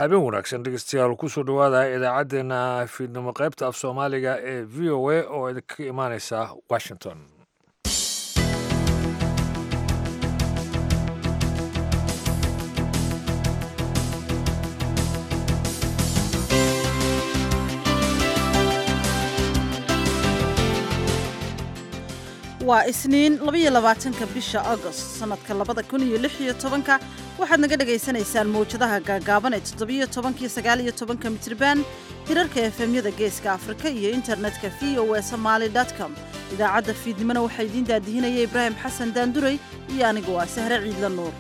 habeen wanaagsan dhegeystayaal kusoo dhowaada idaacaddeenna fiidnimo qaybta af soomaaliga ee v o a oo idinka imaaneysa washington waa isniin labaiyo labaatanka bisha agost sannadka labada kun iyo lix iyo tobanka waxaad naga dhagaysanaysaan mawjadaha gaagaaban ee toddobiyo tobankiyo sagaaliyo tobanka mitriban hirarka efemyada geeska afrika iyo internetka v o e somaali com idaacadda fiidnimona waxaa idiin daadihinaya ibraahim xasan daanduray iyo anigu waa sahre ciidla nuur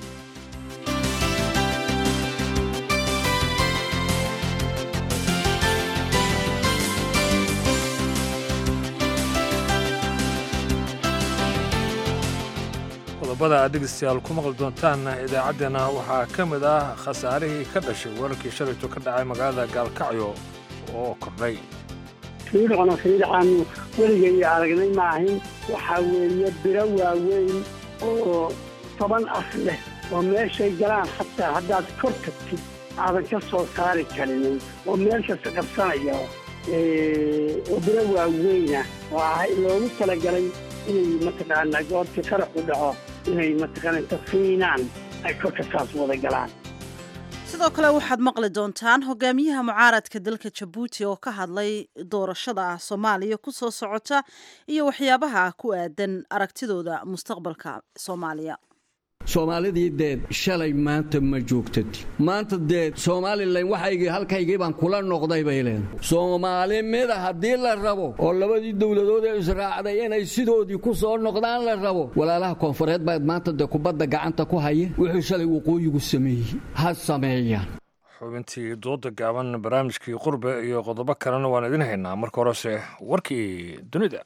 qodobada aad dhegeystayaal ku maqli doontaan idaacaddeenna waxaa ka mid ah khasaarihii ka dhashay weerarkii shalayto ka dhacay magaalada gaalkacyo oo kordhay fiidhocna fiidhacaanu weligay aragnay maahin waxaa weeye biro waaweyn oo toban af leh oo meeshay galaan xataa haddaad kor tagtid aadan ka soo saari karinin oo meel kasta qabsanaya oo biro waaweyna oo ah loogu talagalay inay mataqaanaa goortii qaraxu dhaco inay mataqaana tafiinaan ay korka saas wada galaan sidoo kale waxaad maqli doontaan hogaamiyaha mucaaradka dalka jabuuti oo ka hadlay doorashada soomaaliya ku soo socota iyo waxyaabaha ku aadan aragtidooda mustaqbalka soomaaliya soomaalidii deed shalay maanta ma joogtati maanta deed somalilan waxaygii halkaygii baan kula noqday bay leedahay soomaali mida haddii la rabo oo labadii dowladood ee israacday inay sidoodii ku soo noqdaan la rabo walaalaha koonfureed baa maanta dee kubadda gacanta ku haya wuxuu shalay waqooyigu sameeyey ha sameeyaan xubintii dooda gaaban barnaamijkii qurbe iyo qodobo kalena waan idin haynaa marka horese warkii dunida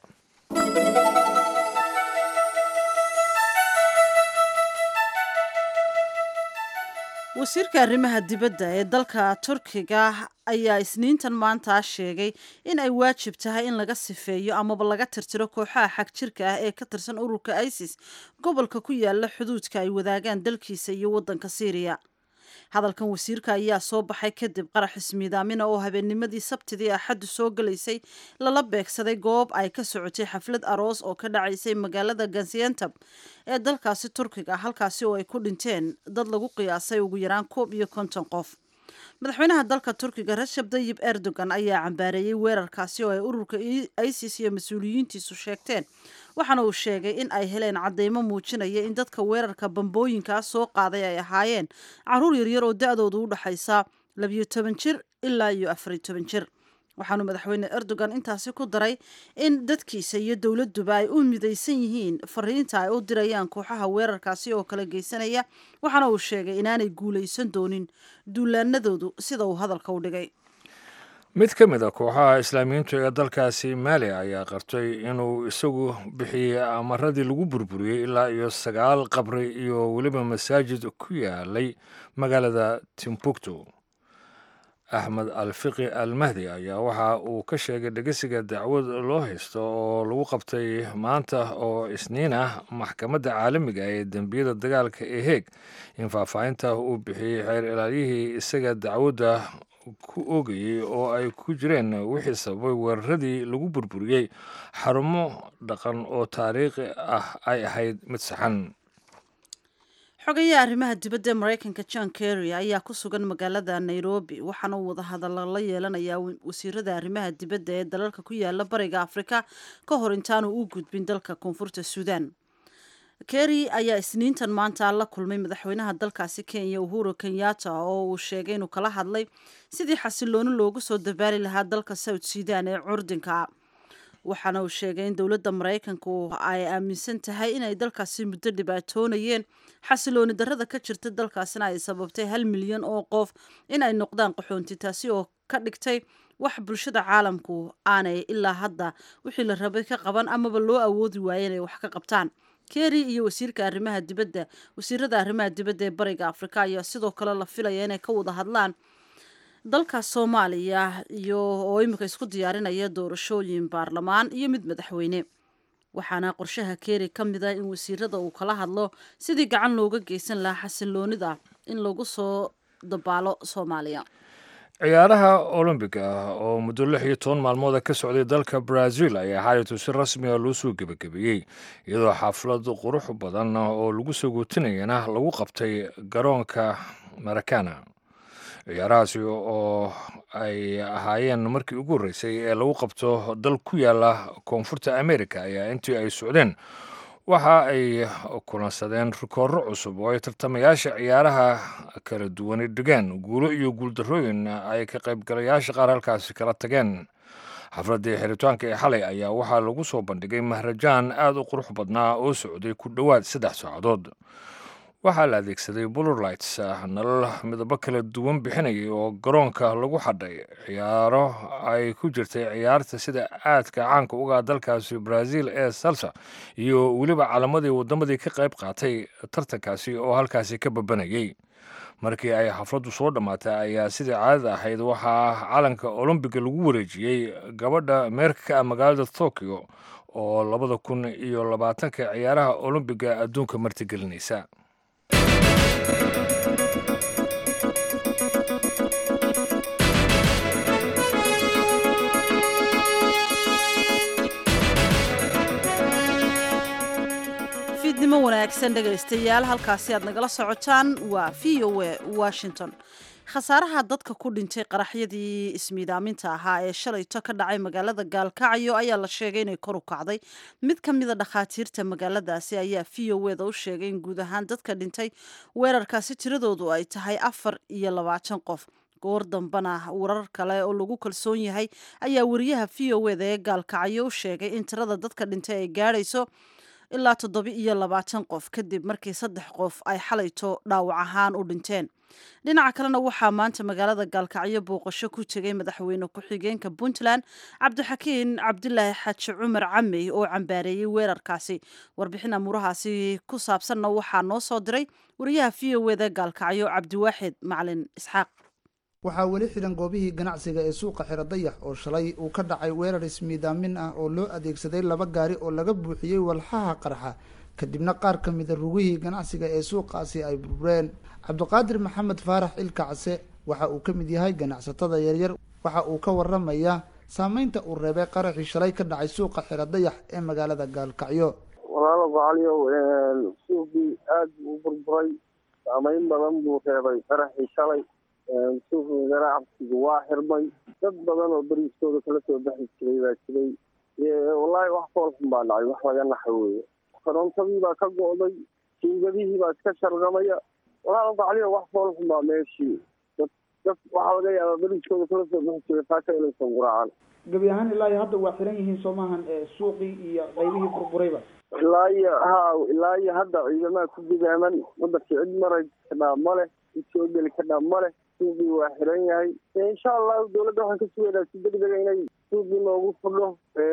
wasiirka arrimaha dibadda ee dalka turkiga ayaa isniintan maanta sheegay in ay waajib tahay in laga sifeeyo amaba laga tirtiro kooxaha xag jirka ah ee ka tirsan ururka isis gobolka ku yaala xuduudka ay wadaagaan dalkiisa iyo waddanka syriya hadalkan wasiirka ayaa soo baxay kadib qarax ismiidaamina oo habeennimadii sabtidii axaddu soo galaysay lala beegsaday goob ay ka socotay xaflad aroos oo ka dhacaysay magaalada gaziantab ee dalkaasi turkiga halkaasi oo ay ku dhinteen dad lagu qiyaasay ugu yaraan koob iyo konton qof madaxweynaha dalka turkiga rashab dayib erdogan ayaa cambaareeyey weerarkaasi oo ay ururka isis iyo mas-uuliyiintiisu sheegteen waxaana uu sheegay in ay heleen cadeymo muujinaya in dadka weerarka bambooyinkaa soo qaaday ay ahaayeen caruur yaryar oo da-doodu u dhaxaysa labiyo toban jir ilaa iyo afariyo toban jir waxaanu madaxweyne erdogan intaasi ku daray in dadkiisa iyo dowladduba ay u midaysan yihiin fariinta ay u dirayaan kooxaha weerarkaasi oo kala geysanaya waxaana uu sheegay inaanay guulaysan doonin duulaanadoodu sida uu hadalka u dhigay mid ka mid a kooxaha islaamiyiintu ee dalkaasi maali ayaa qartay inuu isagu bixiyey amaradii lagu burburiyey ilaa iyo sagaal qabri iyo weliba masaajid ku yaalay magaalada timbuktu axmed alfiqi almahdi ayaa waxa uu ka sheegay dhegesiga dacwad loo haysto oo lagu qabtay maanta oo isniin ah maxkamadda caalamiga ee dembiyada dagaalka ee heeg in faahfaahinta uu bixiyey xeer ilaaliyihii isaga dacwadda ku oogayey oo ay ku jireen wixii sababay weeraradii lagu burburiyey xarumo dhaqan oo taariikhi ah ay ahayd mid saxan xogayaha arrimaha dibadda ee maraykanka john kerry ayaa ku sugan magaalada nairobi waxaana uu wadahadalla la yeelanayaa wasiirada arrimaha dibadda ee dalalka ku yaala bariga afrika ka hor intaanu u gudbin dalka koonfurta suudan kerry ayaa isniintan maanta la kulmay madaxweynaha dalkaasi kenya uhuru kenyatta oo uu sheegay inuu kala hadlay sidii xasilooni loogu soo dabaali lahaa dalka south sudan ee curdinka waxaana uu sheegay in dowladda maraykanku ay aaminsan tahay inay dalkaasi muddo dhibaatoonayeen xasilooni darrada ka jirta dalkaasina ay sababtay hal milyan oo qof in ay noqdaan qaxoonti taasi oo ka dhigtay wax bulshada caalamku aanay ilaa hadda wixii la rabay ka qaban amaba loo awoodi waayay inay wax ka qabtaan kerry iyo wasiirka arrimaha dibadda wasiirada arrimaha dibadda ee bariga afrika ayaa sidoo kale la filaya inay ka wada hadlaan dalka soomaaliya iyo oo imika isku diyaarinaya doorashooyin baarlamaan iyo mid madaxweyne waxaana qorshaha keeri ka mid a in wasiirada uu kala hadlo sidii gacan looga geysan lahaa xasiloonida in lagu soo dabaalo soomaaliya ciyaaraha olombiga ah oo muddo lix iyo toban maalmooda ka socday dalka brazil ayaa xaalitu si rasmiga loo soo gebagabeeyey iyadoo xaflad qurux badan oo lagu soo gootinayana lagu qabtay garoonka marakana ciyaarahaasi oo ay ahaayeen markii ugu horreysay ee lagu qabto dal ku yaala koonfurta america ayaa intii ay socdeen waxa ay kulansadeen rikooro cusub oo ay tartamayaasha ciyaaraha kala duwani dhigeen guulo iyo guuldarrooyin ay ka qaybgalayaasha qaar halkaasi kala tageen xafladdii xiritaanka ee xalay ayaa waxaa lagu soo bandhigay mahrajaan aad u qurux badnaa oo socday ku dhowaad saddex saacadood waxaa la adeegsaday bulorlights nalal midabo kala duwan bixinayay oo garoonka lagu xadhay ciyaaro ay ku jirtay ciyaarta sida aadka caanka uga dalkaasi brazil ee salsa iyo weliba calamadii waddamadii ka qayb qaatay tartankaasi oo halkaasi ka babanayay markii ay xafladdu soo dhammaatay ayaa sidii caadada ahayd waxaa calanka olombiga lagu wareejiyey gabadha meerka ka ah magaalada tokyo oo labada kun iyo labaatanka ciyaaraha olombiga adduunka martigelinaysa fiidnimo wanaagsan dhegaystayaal halkaasi aad nagala socotaan waa v o a washington khasaaraha dadka ku dhintay qaraxyadii ismiidaaminta ahaa ee shalayto ka dhacay magaalada gaalkacyo ayaa la sheegay inay kor u kacday mid ka mida dhakhaatiirta magaaladaasi ayaa v o eda u sheegay in guud ahaan dadka dhintay weerarkaasi tiradoodu ay tahay afar iyo labaatan qof goor dambana warar kale oo lagu kalsoon yahay ayaa wariyaha v o eda ee gaalkacyo u sheegay in tirada dadka dhintay ay gaadhayso ilaa toddoba iyo labaatan qof kadib markii saddex qof ay xalayto dhaawac ahaan u dhinteen dhinaca kalena waxaa maanta magaalada gaalkacyo booqasho ku tegay madaxweyne ku-xigeenka puntland cabdixakiin cabdilaahi xaaji cumar camey oo cambaareeyey weerarkaasi warbixin amuurahaasi ku saabsanna waxaa noo soo diray wariyaha v o eda gaalkacyo cabdiwaaxid macalin isxaaq waxaa weli xidhan goobihii ganacsiga ee suuqa xiro dayax oo shalay uu ka dhacay weerar ismiidaamin ah oo loo adeegsaday laba gaari oo laga buuxiyey walxaha qarxa kadibna qaar ka mida rugihii ganacsiga ee suuqaasi ay burbureen cabdiqaadir maxamed faarax ilka case waxa uu ka mid yahay ganacsatada yaryar waxa uu ka waramayaa saameynta uu reebay qaraxii shalay ka dhacay suuqa xiro dayax ee magaalada gaalkacyo walaalo gocaliyow suuqii aada buu u burburay saameyn badan buu reebay qaraxii shalay suuqa ganacsigu waa xirmay dad badan oo beriiskooda kala soo baxi jiray baa jiray wallaahi wax foolxun baa dhacay wax laga naxa weeye korontadii baa ka go'day jiingadihii baa iska shargamaya walaal gacliyo wax foolxun baa meeshii dad dad waxaa laga yaabaa beriiskooda kala soo baxi jiray taaka inaysan guraacan gebi ahaan ilaa iyo hadda waa xiran yihiin soo maahan suuqii iyo qaybihii burburayba ilaa iyo ha ilaa iyo hadda ciidamaha ku gudaaman wadanka cid maray kadhaa ma leh cid soo geli kadhaa ma leh suuqii waa xiran yahay insha allahu dawladda waxaan ka sugaynaa si deg dega inay suuqii noogu fudho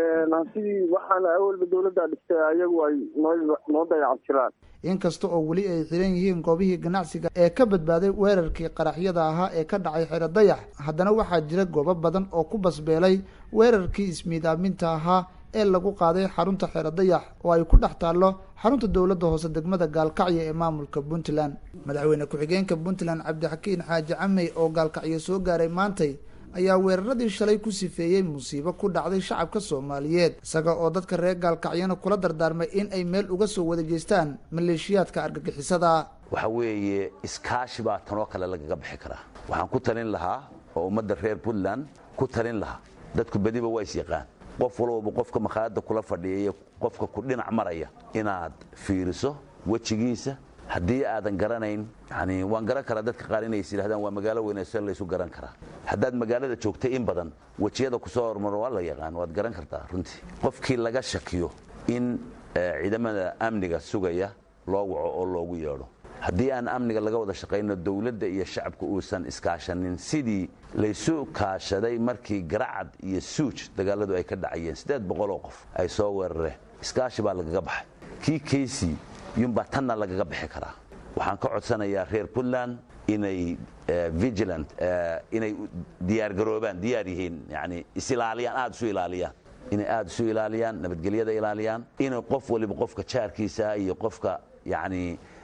sidii waxaana awalba dawladda dhistay ayagu ay noo noo dayacan jiraan inkasta oo weli ay xiran yihiin goobihii ganacsiga ee ka badbaaday weerarkii qaraxyada ahaa ee ka dhacay xero dayax haddana waxaa jira goobo badan oo ku basbeelay weerarkii ismiidaaminta ahaa ee lagu qaaday xarunta xero dayax oo ay ku dhex taallo xarunta dowladda hoose degmada gaalkacyo ee maamulka puntland madaxweyne ku-xigeenka puntland cabdixakiin xaaji camey oo gaalkacyo soo gaaray maantay ayaa weeraradii shalay ku sifeeyey musiibo ku dhacday shacabka soomaaliyeed isaga oo dadka reer gaalkacyona kula dardaarmay in ay meel uga soo wada jeestaan maleeshiyaadka argagixisada waxa weeye iskaashi baa tanoo kale lagaga bixi karaa waxaan ku talin lahaa oo ummadda reer puntland ku talin lahaa dadku bediba waa is yaqaan qof walbaba qofka makhaayadda kula fadhiya iyo qofka ku dhinac maraya inaad fiiriso wejigiisa haddii aadan garanayn yani waan garan karaa dadka qaar inay is yidhahdaan waa magaalo weynayso laysu garan karaa haddaad magaalada joogtay in badan wejiyada kusoo hormaro waa la yaqaan waad garan kartaa runtii qofkii laga shakiyo in ciidamada amniga sugaya loo waco oo loogu yeedho haddii aan amniga laga wada shaqayno dowladda iyo shacabka uusan iskaashanin sidii laysu kaashaday markii garacad iyo suuj dagaaladu ay ka dhacayeen siddeed boqoloo qof ay soo weerareen iskaashi baa lagaga baxay kii kaysii yunbaa tanna lagaga bixi karaa waxaan ka codsanayaa reer puntland inay vigilant inay diyaargaroobaan diyaar yihiin yani isilaaliyaan aada isu ilaaliyaan inay aada isu ilaaliyaan nabadgelyada ilaaliyaan inay qof waliba qofka jaarkiisa iyo qofka yani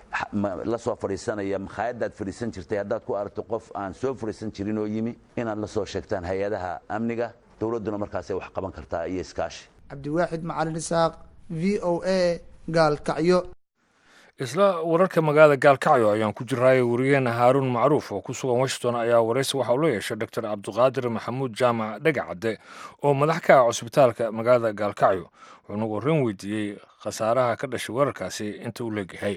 la soo fadhiisanaya makhaayadaad fadhiisan jirtay haddaad ku aragto qof aan soo fadhiisan jirin oo yimi inaad la soo sheegtaan hay-adaha amniga dowladduna markaasay wax qaban kartaa iyo iskaashi cabdiwaaxid macalin isaaq v o a gaalkacyo isla wararka magaalada gaalkacyo ayaan ku jiraaye wariyeena haaruun macruuf oo ku sugan washington ayaa waraysi waxa uu la yeeshay doctor cabdiqaadir maxamuud jaamac dhegacadde oo madax ka ah cusbitaalka magaalada gaalkacyo wuxuuna warran weydiiyey khasaaraha ka dhashay wararkaasi inta uu leegyahay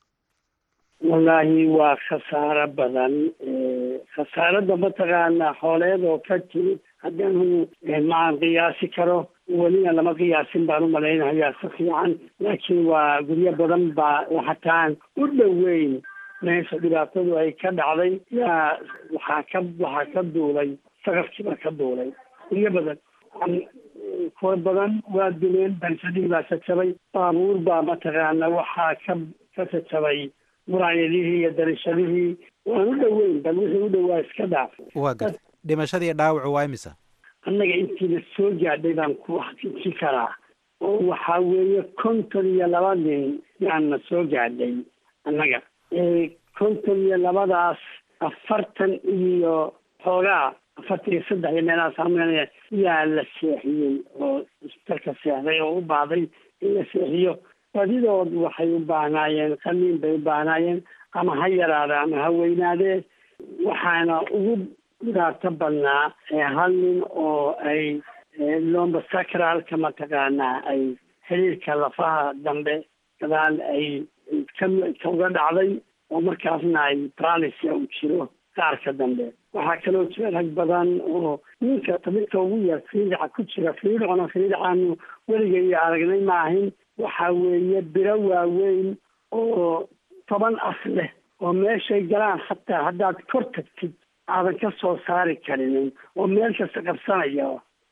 wallaahi waa khasaaro badan khasaaradda mataqaanaa xooleed oo ka timid haddanu maan qiyaasi karo welina lama qiyaasin baan u malaynayaa si fiican laakiin waa guryo badan baa hataan u dhoweyn meesha dhibaatadu ay ka dhacday yaa waxaa ka waxaa ka duulay saqafkiibaa ka duulay guryo badan kuwa badan waa duleen bansadii baa jajabay baabuur baa mataqaana waxaa ka ka jajabay muraayadihii iyo darishadihii waan u dhoweyn bal wixii u dhowaa iska dhaaf waa garta dhimashadii dhaawacu waa imisa annaga intiina soo gaadhay baan ku xaqiijin karaa oo waxaa weeye konton iyo laba nin yaana soo gaadhay annaga konton iyo labadaas afartan iyo xoogaa afartan iyo saddex iyo meelahaas amanaya yaa la seexiyey oo isbitalka seexday oo u baahday in la seexiyo badidood waxay u baahnaayeen qaliin bay u baahnaayeen ama ha yaraada ama ha weynaadee waxaana ugu dhibaato badnaa hal nin oo ay lomba sacralka mataqaanaa ay xiriirka lafaha dambe gadaal ay kauga dhacday oo markaasna ay bralisia u jiro qaarka dambe waxaa kaloo jira rag badan oo ninka tabirka ugu yar fiidica ku jira fiidicona fiidicaanu weligay aragnay maahin waxa weeye biro waaweyn oo toban af leh oo meeshay galaan hataa haddaad kor tagtid aadan ka soo saari karinin oo meel kasta qabsanaya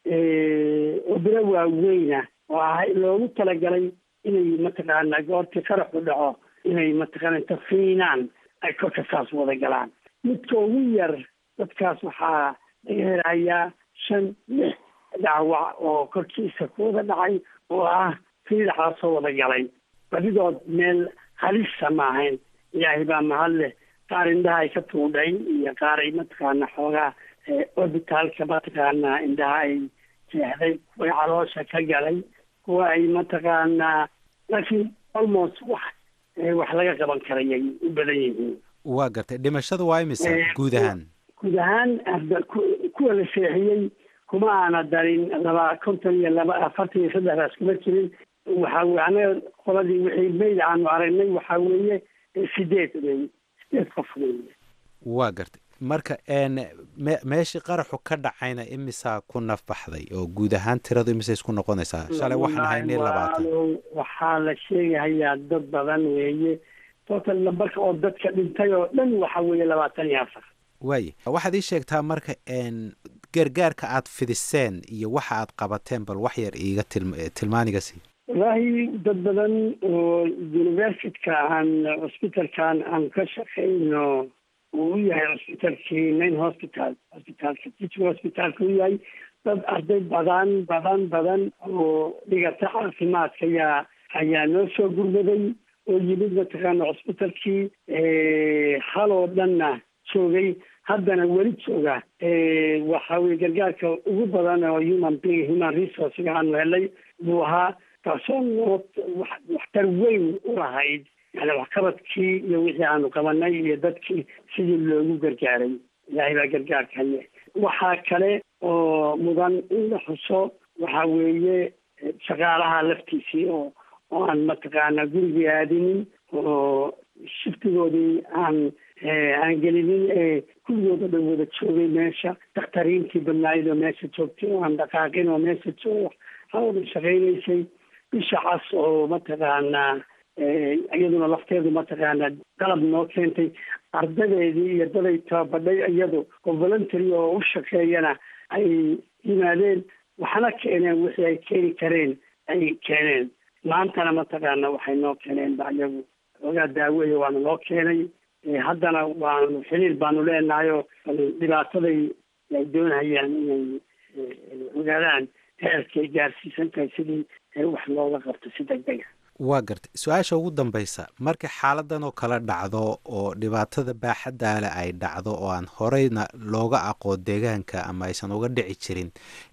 oo biro waaweyna oo ah loogu talagalay inay mataqaana goortii qaraxu dhaco inay mataqaana inta fiinaan ay korka saas wada galaan midka ugu yar dadkaas waxaa laga helayaa shan lix dhaawac oo korkiisa ku wada dhacay oo ah fiidaxaasoo wada galay badidood meel halisa ma ahayn ilaahay baa mahad leh qaar indhaha ay ka tuudhay iyo qaar ay mataqaana xoogaa orbitaalka mataqaana indhaha ay jeexday kuway caloosha ka galay kuwa ay mataqaanaa laakiin almost wax wax laga qaban karayay u badan yihiin waa gartay dhimashada waa imisa guud ahaan guud ahaan kuwa la seexiyey kuma aana darin laba konton iyo laba afartan iyo saddexdaas kuma jirin waxa weye anaga qoladii wixii mayd aanu aragnay waxaa weeye sideed wey sideed qof weeye waa gartay marka me meeshii qaraxu ka dhacayna imisaa ku naf baxday oo guud ahaan tiradu imise isku noqonaysaa shalay waxaan ahaynay labaatan waxaa la sheegahayaa dad badan weeye total nambarka oo dadka dhintay oo dhan waxa weeye labaatan iyo afar waaye waxaad ii sheegtaa marka gargaarka aad fidiseen iyo waxa aad qabateen bal wax yar iiga tilm tilmaaniga sii wallaahi dad badan oo universityka aan cusbitalkan aan ka shaqayno uu u yahay cusbitalkii main hospital hospitalka teaching hospitalka u yahay dad arday badan badan badan oo dhigata caafimaadka ayaa ayaa noo soo gurmaday oo yimid mataqaana cusbitalkii haloo dhanna joogay haddana weli jooga waxa weye gargaarka ugu badan oo human being human resourcega aanu helay buu ahaa taasoo noo waxtar weyn u lahayd yani waxqabadkii iyo wixii aanu qabanay iyo dadkii sidii loogu gargaaray ilaahay baa gargaarkale waxaa kale oo mudan in la xuso waxa weeye shaqaalaha laftiisii oo oo aan mataqaana gurigii aadinin oo shiftigoodii aan aan gelinin ee kulligooda dhan wada joogay meesha dakhtariintii badnaayid oo meesha joogtay oo aan dhaqaaqin oo meesha joog hawda shaqaynaysay bisha cas oo mataqaanaa iyaduna lafteedu mataqaanaa qalab noo keentay ardadeedii iyo daday tababadhay iyadu oo voluntary oo u shaqeeyana ay yimaadeen waxna keeneen wixii ay keeni kareen ay keeneen maantana mataqaana waxay noo keeneen ba iyagu ogaa daaweeye waana noo keenay haddana waanu xiriir baanu leenahay oo dhibaataday ay doonayaan inay ogaadaan heerkay gaarsiisan tahay sidii wax looga qabto si deg dega waa gartay su-aasha ugu dambaysa marka xaaladan oo kale dhacdo oo dhibaatada baaxaddaale ay dhacdo oo aan horeyna looga aqoon deegaanka ama aysan uga dhici jirin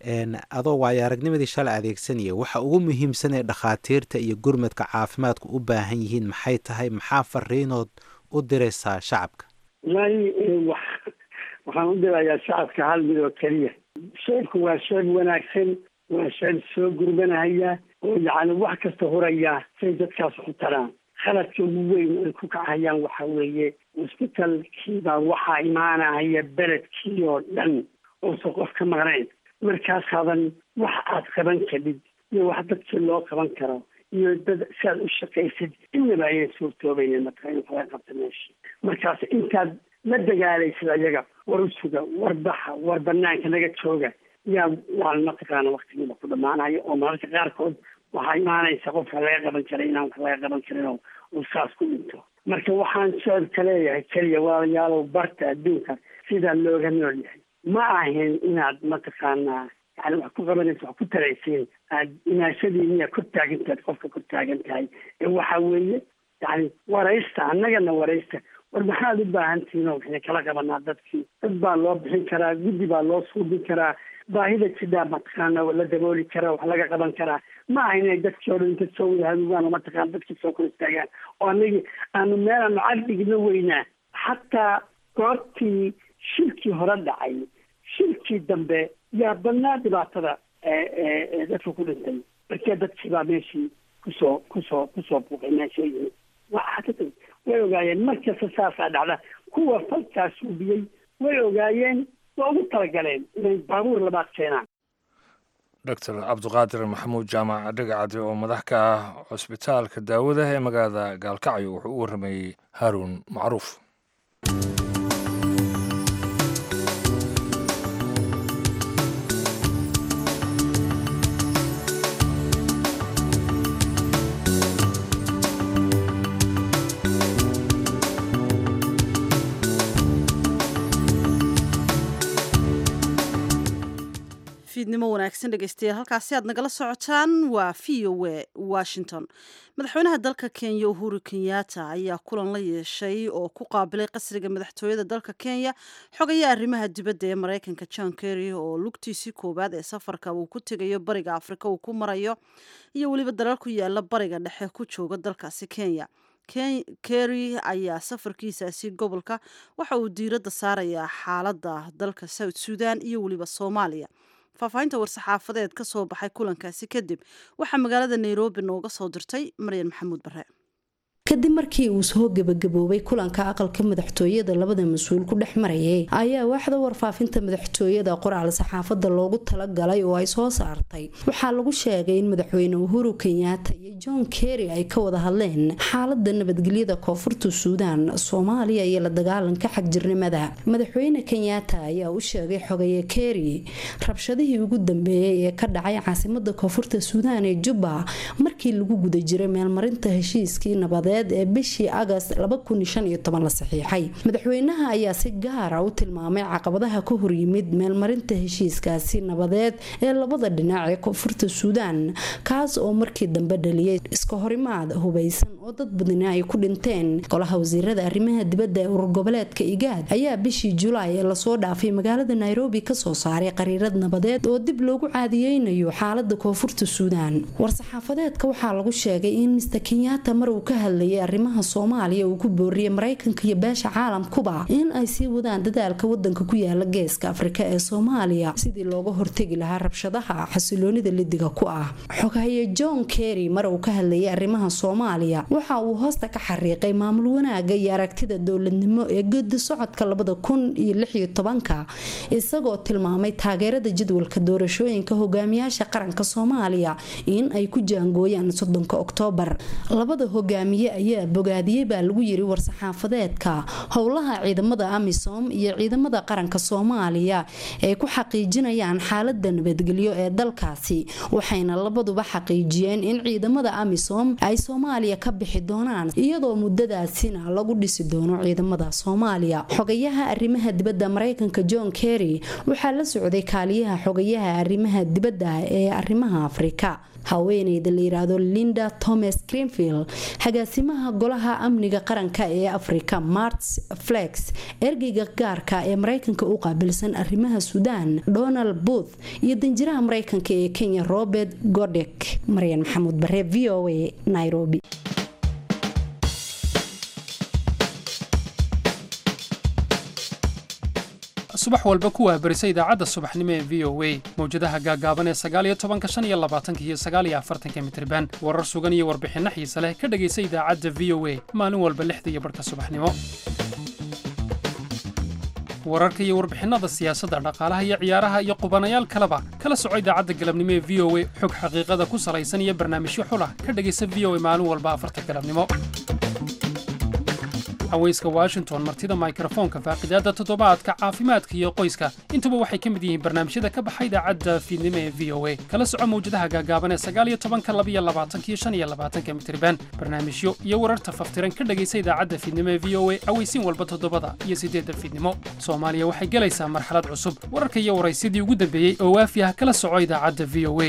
adoo waayo aragnimadii shalay adeegsanaya waxa ugu muhiimsan ee dhakhaatiirta iyo gurmadka caafimaadku u baahan yihiin maxay tahay maxaa fariinood u diraysaa shacabka wallaahi waxaan u dirayaa shacabka hal mid oo keliya sheebku waa sheeb wanaagsan waa sheeb soo gurmanahaya oo yacni wax kasta huraya say dadkaas u taraan khaladka ugu weyn ay ku kacayaan waxa weeye cusbitalkiibaa waxaa imaanahaya beledkii oo dhan oosan qof ka maqnayn markaasaadan wax aad qaban kadhid iyo wax dadkii loo qaban karo iyo dad si aad u shaqaysid innaba ayay suurtoobaynin marka in laga qabta meesha markaas intaad la dagaalaysid ayaga war u suga war baxa war banaanka naga jooga yaa waan mataqaana waktigiiba ku dhamaanayo oo mararka qaarkood waxaa imaanaysa qofka laga qaban karay inaan wax laga qaban karin oo uu saas ku dhinto marka waxaan sheebka leeyahay keliya walaalayaalow barta adduunka sidaa looga nool yahay ma ahin inaad mataqaanaa yani wax ku qabanaysa wax ku taraysiin aad inaashadiiniya kor taagantaad qofka kor taagan tahay ee waxa weeye yani waraysta annagana waraysta war maxaad u baahan tihiin oo waxay kala qabanaa dadkii dad baa loo bixin karaa guddi baa loo suubin karaa baahida sidaa mataqaana la dabooli karaa wax laga qaban karaa ma aha inay dadkii o dhan inta soo wada hadugaan oo mataqaana dadkii soo kor istaagaan oo anagii aanu meelaanu cadhigna weynaa xataa goortii shirkii hore dhacay shirkii dambe yaa badnaa dhibaatada dadka ku dhintay markee dadkii baa meeshii kusoo kusoo kusoo buuqay meesha yimi waxaa way ogaayeen markasta saasaa dhacda kuwa falkaa suubiyey way ogaayeen waa ugu talagaleen inay baabuur labaad keenaan doctor cabdiqaadir maxamuud jaamac dhagacadi oo madax ka ah cusbitaalka daawada ee magaalada gaalkacyo wuxuu u warramayey haaruun macruuf fiidnimo wanaagsan dhegeystayaal halkaasi aad nagala socotaan waa v o e washington madaxweynaha dalka kenya uhuru kenyatta ayaa kulan la yeeshay oo ku qaabilay qasriga madaxtooyada dalka kenya xogaya arrimaha dibadda ee mareykanka john kerry oo lugtiisii koowaad ee safarka uu ku tegayo bariga afrika uu ku marayo iyo weliba dalal ku yaala bariga dhexe ku jooga dalkaasi kenya kerry ayaa safarkiisaasi gobolka waxa uu diiradda saarayaa xaaladda dalka south sudan iyo weliba soomaaliya faahfaahinta war-saxaafadeed ka soo baxay kulankaasi kadib waxaa magaalada nairobi nooga soo dirtay maryan maxamuud bare kadib markii uu soo gebagaboobay kulanka aqalka madaxtooyada labada mas-uul ku dhex marayay ayaa waaxda warfaafinta madaxtooyada qoraal saxaafada loogu talagalay oo ay soo saartay waxaa lagu sheegay in madaxweyne uhuru kenyaata iyo john kerry ay ka wada hadleen xaalada nabadgelyada koonfurta suudaan soomaaliya iyo la dagaalanka xagjirnimada madaxweyne kenyaata ayaa u sheegay xogaye kerry rabshadihii ugu dambeeyay ee ka dhacay caasimada koonfurta suudaan ee jubba markii lagu guda jiray meelmarinta heshiiskii nabadeed ee bishii agast la saxiixay madaxweynaha ayaa si gaara u tilmaamay caqabadaha ka horyimid meelmarinta heshiiskaasi nabadeed ee labada dhinac ee koonfurta suudaan kaas oo markii dambe dhaliyay iska horimaad hubaysan oo dad badani ay ku dhinteen golaha wasiirada arrimaha dibadda ee urur goboleedka igaad ayaa bishii julaay ee lasoo dhaafay magaalada nairobi kasoo saaray qariirad nabadeed oo dib loogu caadiyeynayo xaalada koonfurta suudaan war-saxaafadeedka waxaa lagu sheegay in mister kenyaata mar uu ka hadlayay arrimaha soomaaliya uu ku booriyay maraykanka iyo beesha caalamkuba in ay sii wadaan dadaalka wadanka ku yaala geeska afrika ee soomaaliya sidii looga hortegi lahaa rabshadaha xasiloonida lidiga ku ah xoghaye john kerry mar uu ka hadlayay arrimaha soomaaliya waxa uu hoosta ka xariiqay maamul wanaaga iyo aragtida dowladnimo ee gedi socodka labada kun iyo lixiyo tobanka isagoo tilmaamay taageerada jadwalka doorashooyinka hogaamiyaasha qaranka soomaaliya in ay ku jaangooyaan soddonka oktoobar labada hogaamiye ayaa bogaadiyey baa lagu yiri war-saxaafadeedka howlaha ciidamada amisom iyo ciidamada qaranka soomaaliya ay ku xaqiijinayaan xaalada nabadgelyo ee dalkaasi waxayna labaduba xaqiijiyeen in ciidamada amisom ay soomaaliya ka bixi doonaan iyadoo muddadaasina lagu dhisi doono ciidamada soomaaliya xogayaha arrimaha dibadda mareykanka john kerry waxaa la socday kaaliyaha xogayaha arrimaha dibadda ee arrimaha afrika haweeneyda la yiraahdo linda thomas greenfield agaasimaha golaha amniga qaranka ee afrika marts flex ergeyga gaarka ee mareykanka u qaabilsan arrimaha suudaan donald booth iyo danjiraha mareykanka ee kenya robert godek maryan maxamuud bare v o a nairobi subax walba ku waabarisa idaacadda subaxnimo ee v o a mawjadaha gaagaaban ee sagaaliyo tobanka shan iyo labaatanka iyo sagaaliyo afartanka mitriban warar sugan iyo warbixinno xiise leh ka dhegaysa idaacadda v o a maalin walba lixda iyo barhka subaxnimo wararka iyo warbixinada siyaasadda dhaqaalaha iyo ciyaaraha iyo qubanayaal kaleba kala soco idaacadda galabnimo ee v o a xog xaqiiqada ku salaysan iyo barnaamijyo xulah ka dhegaysa v o a maalin walba afarta galabnimo haweyska washington martida mikrofoonka faaqidaadda toddobaadka caafimaadka iyo qoyska intuba waxay ka mid yihiin barnaamijyada ka baxa idaacadda fiidnimo ee v o a kala soco mawjadaha gaagaaban ee sagaaliyo tobanka labiyo labaatanka iyo shan iyo labaatanka mitriban barnaamijyo iyo wararta faftiran ka dhegaysa idaacadda fiidnimo ee v o a aweysiin walba toddobada iyo siddeedda fiidnimo soomaaliya waxay gelaysaa marxalad cusub wararka iyo waraysidii ugu dambeeyey oo waafi ah kala soco idaacadda v o a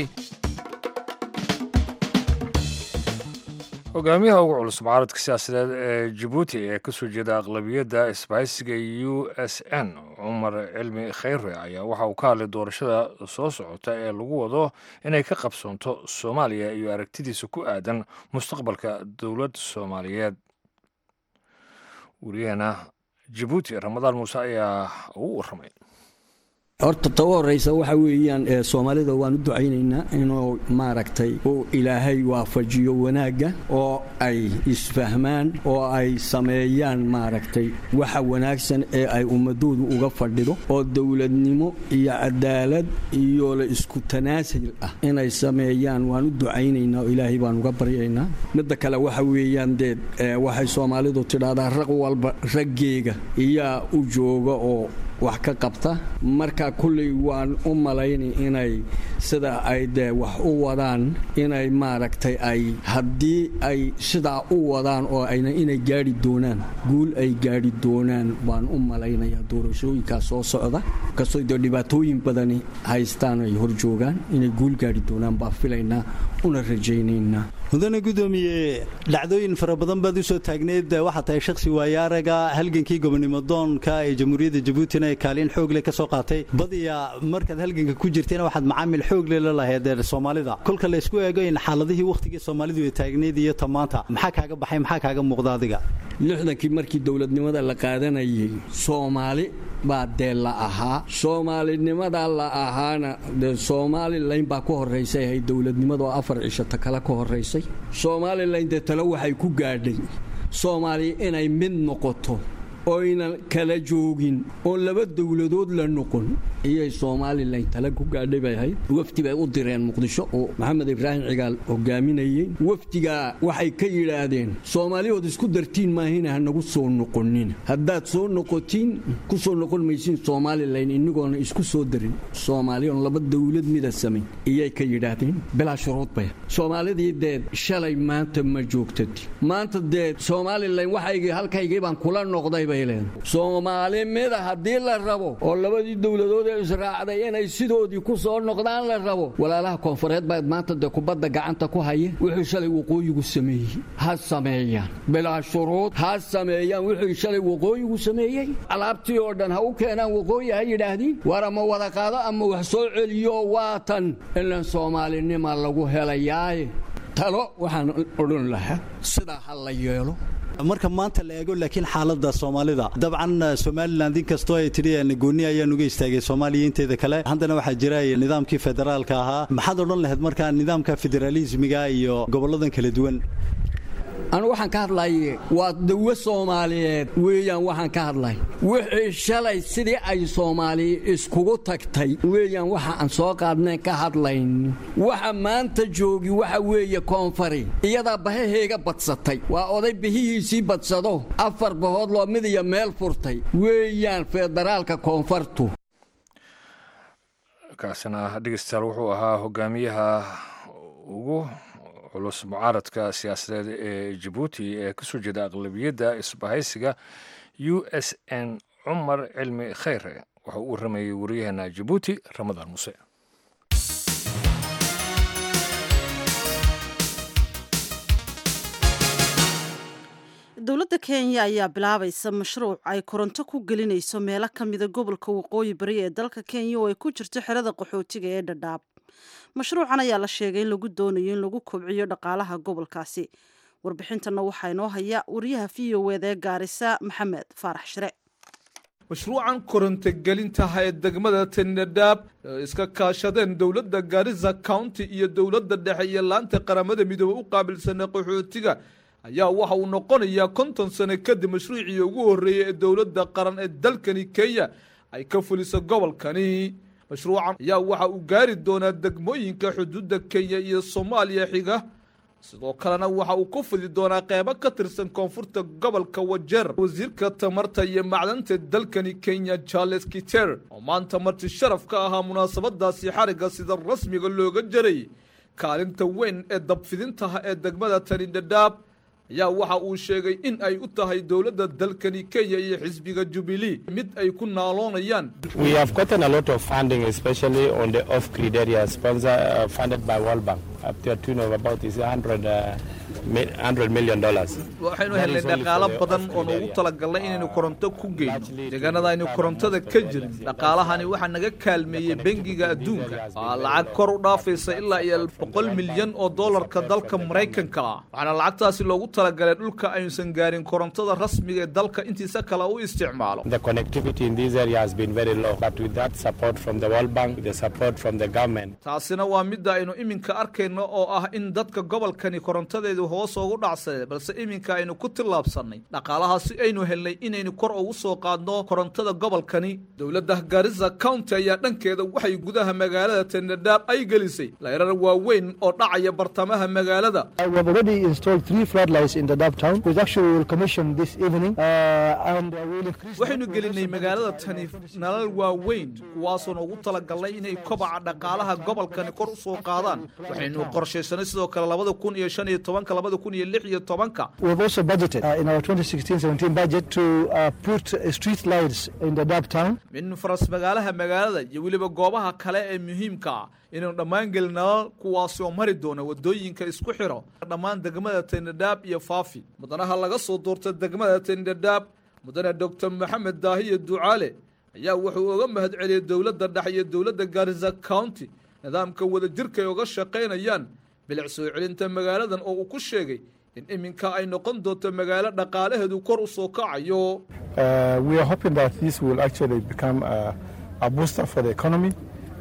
hogaamiyaha ugu culus mucaaradka siyaasadeed ee jabuuti ee ka soo jeeda aqlabiyadda isbaahisiga u s n cumar cilmi khayre ayaa waxa uu ka hadlay doorashada soo socota ee lagu wado inay ka qabsoonto soomaaliya iyo aragtidiisa ku aadan mustaqbalka dowladda soomaaliyeed wariyaheena jabuuti ramadaan muuse ayaa ugu warramay horta taba horeysa waxa weeyaan soomaalida waan u ducaynaynaa inuu maaragtay uu ilaahay waafajiyo wanaagga oo ay isfahmaan oo ay sameeyaan maaragtay waxa wanaagsan ee ay ummadoodu uga fadhido oo dowladnimo iyo cadaalad iyo la isku tanaasul ah inay sameeyaan waan u ducaynaynaa oo ilaahay baan uga baryaynaa midda kale waxa weeyaan dee waxay soomaalidu tidhaahdaa raq walba raggeega iyaa u jooga oo wax ka qabta marka kulley waan u malaynay inay sida ay dee wax u wadaan inay maaragtay ay haddii ay sidaa u wadaan oo ayna inay gaadhi doonaan guul ay gaadhi doonaan baan u malaynayaa doorashooyinkaas soo socda kastoo dee dhibaatooyin badani haystaan ay hor joogaan inay guul gaadhi doonaan baan filaynaa una rajaynaynaa mudane gudoomiye dhacdooyin fara badan baad usoo taagneed waxaa tahay shakhsi waayaaraga halgankii gobonimo doonka ee jamhuuriyadda jabuutina ee kaalin xoogle ka soo qaatay badiya markaad halganka ku jirtayna waxaad macaamil xoogle la lahayd soomaalida kolka laysku eego in xaaladihii wakhtigii soomaalidu ay taagneyd iyo tamaanta maxaa kaaga baxay maxaa kaaga muuqda adiga lixdankii markii dowladnimada la qaadanayay soomaali baa dee la ahaa soomaalinimada la ahaana dee somalilan baa ku horaysay ahay dowladnimadoo afar cishata kale ka horaysay somalilan dee tale waxay ku gaadhay soomaaliya inay mid noqoto oynan kala joogin oon laba dowladood la noqon iyay somalilan tale ku gaadhay bay ahayd wafdi bay u direen muqdisho oo maxamed ibraahim cigaal hogaaminayey wafdigaa waxay ka yidhaahdeen soomaaliyood isku dartiin maahina hanagu soo noqonin haddaad soo noqotiin ku soo noqon maysiin somalilan inigoona isku soo darin soomaaliyoon laba dowlad mida samayn iyay ka yidhaahdeen bilaa shuruud bay soomaalidii deed shalay maanta ma joogtati maanta deed somalilan waxaygii halkaygii baan kula noqday bay soomaali mida haddii la rabo oo labadii dowladood ee israacday inay sidoodii ku soo noqdaan la rabo walaalaha koonfureed baa maanta dee kubadda gacanta ku haya wuxuu shalay waqooyigu sameeyey ha sameeyaan bilaa shuruud ha sameeyaan wuxuu shalay waqooyigu sameeyey alaabtii oo dhan ha u keenaan waqooyi ha yidhaahdiin war ama wada qaado ama wax soo celiyo waatan ilan soomaalinima lagu helayaaye talo waxaan odhan lahaa sidaa ha la yeelo marka maanta la eego laakiin xaalada soomaalida dabcan somalilan inkastoo ay tidhi gooni ayaan uga istaagay soomaaliya inteeda kale haddana waxaa jira nidaamkii federaalka ahaa maxaad odhan lahayd markaa nidaamka federaalismiga iyo goboladan kala duwan anu waxaan ka hadlaye waa dawo soomaaliyeed weeyaan waxaan ka hadlay wixii shalay sidii ay soomaaliya iskugu tagtay weeyaan waxa aan soo qaadnayn ka hadlayn waxa maanta joogi waxa weeye koonfari iyadaa bahaheega badsatay waa oday bihihiisii badsado afar bahood loo mid iyo meel furtay weeyaan federaalka koonfartu kaasina dhegeystayaal wuxuu ahaa hogaamiyaha ugu culus mucaaradka siyaasadeed ee jabuuti ee ka soo jeeda aqlabiyadda isbahaysiga u s n cumar cilmi khayre waxa uu waramayey wariyaheena jabuuti ramadaan muse dowladda kenya ayaa bilaabaysa mashruuc ay koronto ku gelinayso meelo ka mida gobolka waqooyi bari ee dalka kenya oo ay ku jirto xerada qaxootiga ee dhadhaab mashruucan ayaa la sheegay in lagu doonayo in lagu kobciyo dhaqaalaha gobolkaasi warbixintanna waxaa inoo haya wariyaha v o eda ee gaarisa maxamed faarax shire mashruucan korontogelintaha ee degmada tendhadhaab iska kaashadeen dowladda gaarisa county iyo dowladda dhexe iyo laanta qaramada midoobe u qaabilsana qaxootiga ayaa waxa uu noqonayaa konton sano kadib mashruucii ugu horreeyey ee dowladda qaran ee dalkani kenya ay ka fuliso gobolkani mashruucan ayaa waxa uu gaari doonaa degmooyinka xuduudda kenya iyo soomaaliya xiga sidoo kalena waxa uu ku fidi doonaa qeybo ka tirsan koonfurta gobolka wajeer wasiirka tamarta iyo macdanta dalkani kenya charles kiter oo maanta marti sharaf ka ahaa munaasabadaasi xarigga sida rasmiga looga jaray kaalinta weyn ee dabfidintaha ee degmada tani dhadhaab ayaa waxa uu sheegay in ay u tahay dowladda dalkani kenya iyo xisbiga jubilee mid ay ku naaloonayaan We have gotten a lot of funding, especially on the off-grid area, sponsor, uh, funded by World Bank, up to a tune of about is 100, uh, mi- 100 million dollars. waxaynu helnay dhaqaalo badan oo noogu talagalnay inaynu koronto ku geyno deegaanada aynu korontada ka jirin dhaqaalahani waxaa naga kaalmeeyey bengiga adduunka waa lacag kor u dhaafaysa ilaa iyo boqol milyan oo doolarka dalka maraykanka ah waxaana lacagtaasi loogu talagalay dhulka aynusan gaarin korontada rasmiga ee dalka intiisa kale u isticmaalo The connectivity in this area has been very low, but with that support from the World Bank, with the support from the government, taasina waa midda aynu iminka arkayno oo ah in dadka gobolkani korontadeedu hoos ugu dhacsadee balse iminka aynu ku tillaabsannay dhaqaalahaasi aynu helnay inaynu kor ugu soo qaadno korontada gobolkani dowladda garissa county ayaa dhankeeda waxay gudaha magaalada tendhadhaab ay gelisay layrar waaweyn oo dhacaya bartamaha magaalada We have already installed three floodlights in the Dab town, which actually we will commission this evening, uh, and uh, we will increase. waxaynu gelinay magaalada tani nalal waaweyn kuwaasoo ugu talagalnay inay kobaca dhaqaalaha gobolkani kor u soo qaadaan waxaynu qorshaysanay sidoo kale labada kun iyo shan iyo tobanka labada kun iyo lix iyo tobanka We have also budgeted uh, in our 2016-17 budget to uh, put uh, street lights in the Dab town. min faras magaalaha magaalada iyo weliba goobaha kale ee muhiimka ah inaynu dhammaan gelin nalal kuwaasi oo mari doona wadooyinka isku xiro dhammaan degmada tendhadhaab iyo faafi mudanaha laga soo doorta degmada tendhadhaab mudane doctor maxamed daahiye ducaale ayaa wuxuu uga mahad celiyey dowladda dhexe iyo dowladda garissa county nidaamka wadajirka ay uga shaqaynayaan bilic soo celinta magaaladan oo uu ku sheegay in iminka ay noqon doonto magaalo dhaqaalaheedu kor u soo kacayo Uh, we are hoping that this will actually become uh, a booster for the economy.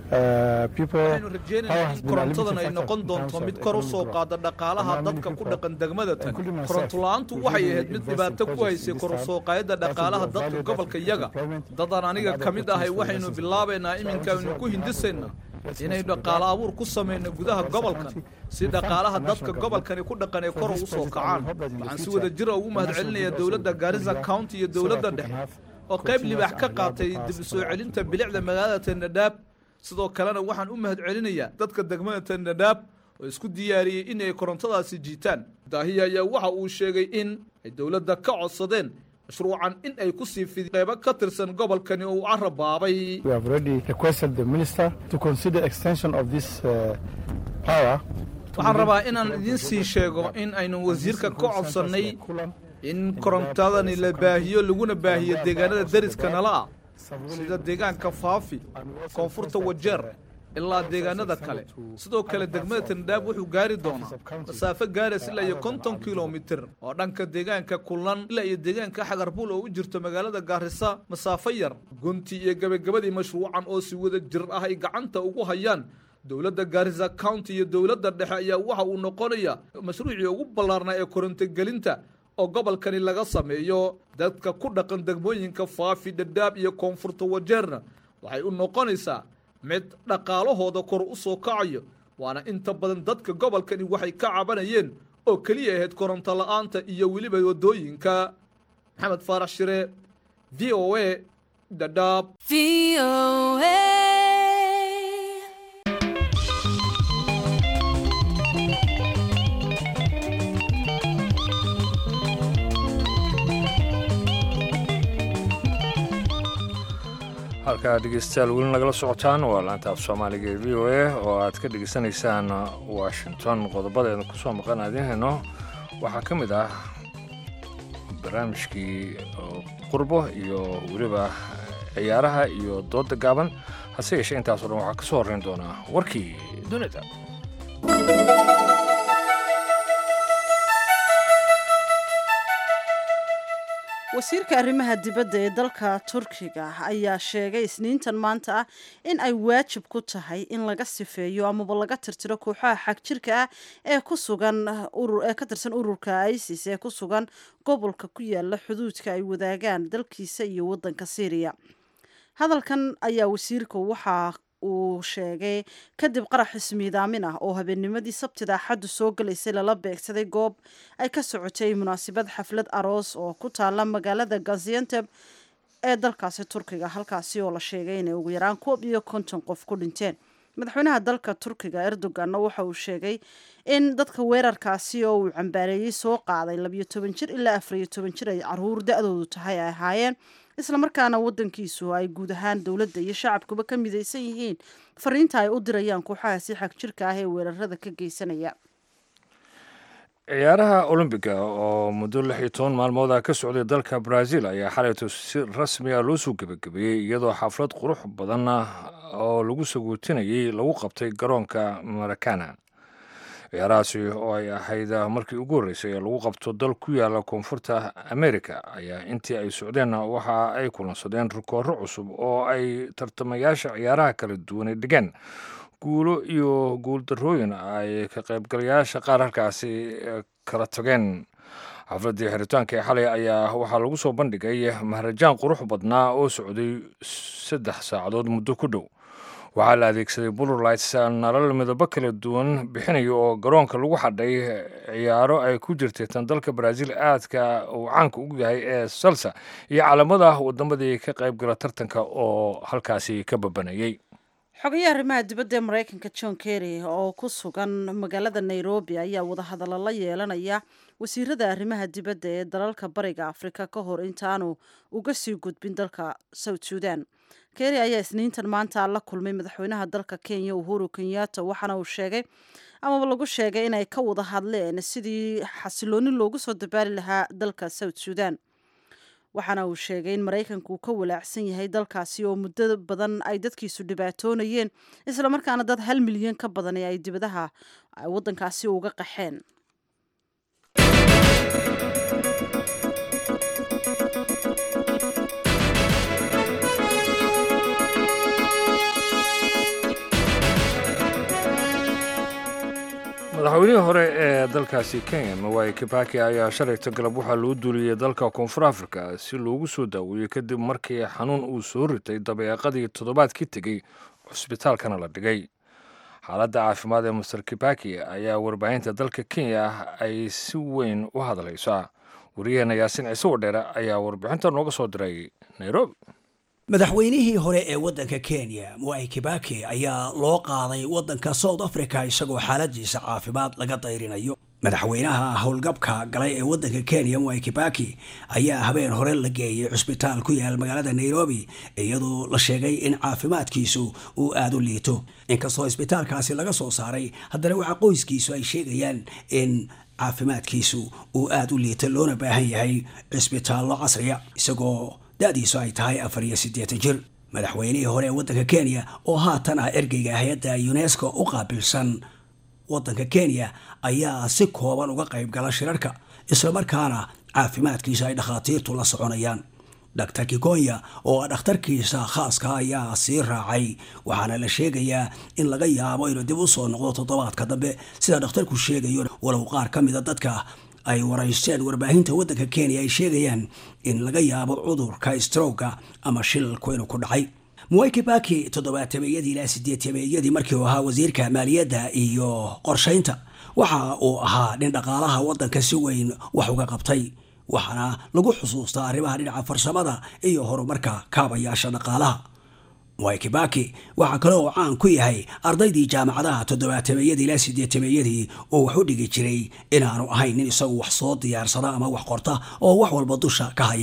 Uh, people, waxaynu power rajeynaynaa has in been a limiting korontadan ay factor noqon in doonto terms of mid kor u economic soo growth. qaada dhaqaalaha And many dadka ku people, dhaqan degmada tan including myself, koronto la-aantu we waxay really ahayd mid invest in dhibaato ku projects haysay in this kor u town soo qaadida that will dhaqaalaha value dadka that gobolka creates iyaga employment dadaan aniga and ka other mid ahay opportunities for waxaynu investors. bilaabaynaa iminka aynu ku hindisaynaa inaynu dhaqaalo abuur ku samayno gudaha gobolkan si dhaqaalaha dadka gobolkani ku dhaqan ee kor ugu soo kacaan waxaan si wada jira ugu mahad celinayaa dowladda garissa county iyo dowladda dhexe oo qayb libaax ka qaatay dib u soo celinta bilicda magaalada tendhadhaab sidoo kalena waxaan u mahad celinayaa dadka degmada tendhadhaab oo isku diyaariyey inay korontadaasi jiitaan daahiya ayaa waxa uu sheegay in ay dowladda ka codsadeen mashruucan in ay ku sii fidi qaybo ka tirsan gobolkani oo uu carabaabay We have already requested the minister to consider extension of this uh, power. to waxaan within- rabaa inaan idiin sii sheego in aynu wasiirka ka codsannay in korontadani la baahiyo laguna baahiyo deegaanada deriska nala ah sida deegaanka faafi koonfurta wajeer ilaa deegaanada kale sidoo kale degmada tendhaab wuxuu gaari doonaa masaafo gaarays ilaa iyo konton kilomitir oo dhanka deegaanka kullan ilaa iyo deegaanka xagarbuul oo u jirto magaalada gaarisa masaafo yar gunti iyo gebagabadii mashruucan oo si wada jir ah ay gacanta ugu hayaan dowladda gaarisa county iyo dowladda dhexe ayaa waxa uu noqonayaa mashruucii ugu ballaarnaa ee korontogelinta oo gobolkani laga sameeyo dadka ku dhaqan degmooyinka faafi dhadhaab iyo koonfurta wajeerna waxay u noqonaysaa mid dhaqaalahooda kor u soo kacayo waana inta badan dadka gobolkani waxay ka cabanayeen oo keliya ahayd koronto la'aanta iyo weliba waddooyinka maxamed faarax shire v o a dhadhaab halkaa dhegeystayaal weli nagala socotaan waa laanta af soomaaliga ee v o a oo aad ka dhegeysanaysaan washington qodobadeeda kusoo maqan aadiin hayno waxaa ka mid ah barnaamijkii qurbo iyo weliba ciyaaraha iyo dooda gaaban hase yeeshee intaasoo dhan waxaa ka soo horreyn doonaa warkii dunida wasiirka arrimaha dibadda ee dalka turkiga ayaa sheegay isniintan maanta ah in ay waajib ku tahay in laga sifeeyo amaba laga tirtiro kooxaha xagjirka ah ee ku sugan ee ka tirsan ururka isis ee ku sugan gobolka ku yaala xuduudka ay wadaagaan dalkiisa iyo waddanka syriya hadalkan ayaa wasiirka waxa uu sheegay kadib qarax ismiidaamin ah oo habeennimadii sabtida axaddu soo galaysay lala beegsaday goob ay ka socotay munaasabad xaflad aroos oo ku taala magaalada gazianteb ee dalkaasi turkiga halkaasi oo la sheegay inay ugu yaraan koob iyo konton qof ku dhinteen madaxweynaha dalka turkiga erdoganna waxa uu sheegay in dadka weerarkaasi oo uu cambaareeyey soo qaaday labiyo toban jir ilaa afariyo toban jir ay caruur da-doodu tahay ay ahaayeen islamarkaana wadankiisu ay guud ahaan dowladda iyo shacabkuba ka midaysan yihiin fariinta ay u dirayaan kooxahaasi xag jirka ah ee weerarada ka geysanaya ciyaaraha olombiga oo muddo lix iyo toban maalmood ah ka socday dalka brazil ayaa xalayto si rasmi ah loo soo gebagabeeyey iyadoo xaflad qurux badan oo lagu saguutinayay lagu qabtay garoonka marakana ciyaarahaasi oo ay ahayd markii ugu horreysay ee lagu qabto dal ku yaala koonfurta america ayaa intii ay socdeenna waxa ay kulansadeen rikooro cusub oo ay tartamayaasha ciyaaraha kala duwanay dhigeen guulo iyo guuldarrooyin ay ka qaybgalayaasha qaar halkaasi kala tageen xafladdii xiritaanka ee xalay ayaa waxaa lagu soo bandhigay maharajaan qurux badnaa oo socday saddex saacadood muddo ku dhow waxaa la adeegsaday bulurlights nalal midabo kala duwan bixinaya oo garoonka lagu xadhay ciyaaro ay ku jirtay tan dalka brazil aadka uu caanka ugu yahay ee salsa iyo calamada wadamadii ka qaybgala tartanka oo halkaasi ka babanayay xogayaha arrimaha dibadda ee maraykanka john kerry oo ku sugan magaalada nairobi ayaa wadahadallo la yeelanaya wasiirada arrimaha dibadda ee dalalka bariga afrika ka hor intaanu uga sii gudbin dalka south sudan kerry ayaa isniintan maanta la kulmay madaxweynaha dalka kenya uhuru kenyatta waxaana uu sheegay amaba lagu sheegay inay ka wada hadleen sidii xasilooni loogu soo dabaali lahaa dalka south sudan waxaana uu sheegay in maraykanku uu ka walaacsan yahay dalkaasi oo muddo badan ay dadkiisu dhibaatoonayeen islamarkaana dad hal milyan ka badan ee ay dibadaha waddankaasi uga qaxeen madaxweynihii hore ee dalkaasi kenya mawai kibaki ayaa shalayta galab waxaa loo duuliyey dalka koonfur afrika si loogu soo daaweeyey kadib markii xanuun uu soo ritay dabeeqadii toddobaadkii tegey cusbitaalkana la dhigay xaaladda caafimaad ee master kibaki ayaa warbaahinta dalka kenya ay si weyn u hadlaysaa wariyaheena yaasin ciise wadheere ayaa warbixinta nooga soo diray nairobi madaxweynihii hore ee waddanka kenya mwai kibaki ayaa loo qaaday waddanka south africa isagoo xaaladiisa caafimaad laga dayrinayo madaxweynaha howlgabka galay ee waddanka kenya mwai kibaki ayaa habeen hore la geeyey cusbitaal ku yaal magaalada nairobi iyadoo la sheegay in caafimaadkiisu uu aada u liito inkastoo isbitaalkaasi laga soo saaray haddana waxaa qoyskiisu ay sheegayaan in caafimaadkiisu uu aada u liito loona baahan yahay cisbitaallo casriya isagoo da-diisu ay tahay afar iyo siddeetan jir madaxweynihii hore ee waddanka kenya oo haatan ah ergeyga hay-adda unesco u qaabilsan waddanka kenya ayaa si kooban uga qayb gala shirarka islamarkaana caafimaadkiisa ay dhakhaatiirtu la soconayaan dr kikonya oo ah dhakhtarkiisa khaaska ayaa sii raacay waxaana la sheegayaa in laga yaabo inuu dib u soo noqdo toddobaadka dambe sida dhakhtarku sheegayo walow qaar ka mida dadka ay waraysteen warbaahinta waddanka kenya ay sheegayaan in laga yaabo cudurka strowga ama shilalku inuu ku dhacay mwai kibaki toddobaatameyadii ilaa sideetameeyadii markii uu ahaa wasiirka maaliyadda iyo qorshaynta waxa uu ahaa nin dhaqaalaha waddanka si weyn wax uga qabtay waxaana lagu xusuustaa arrimaha dhinaca farsamada iyo horumarka kaabayaasha dhaqaalaha mwai kibaki waxaa kale oo caan ku yahay ardaydii jaamacadaha toddobaatameyadii ilaa sideetameeyadii oo wax u dhigi jiray inaanu ahayn nin isagu wax soo diyaarsada ama wax qorta oo wax walba dusha ka haya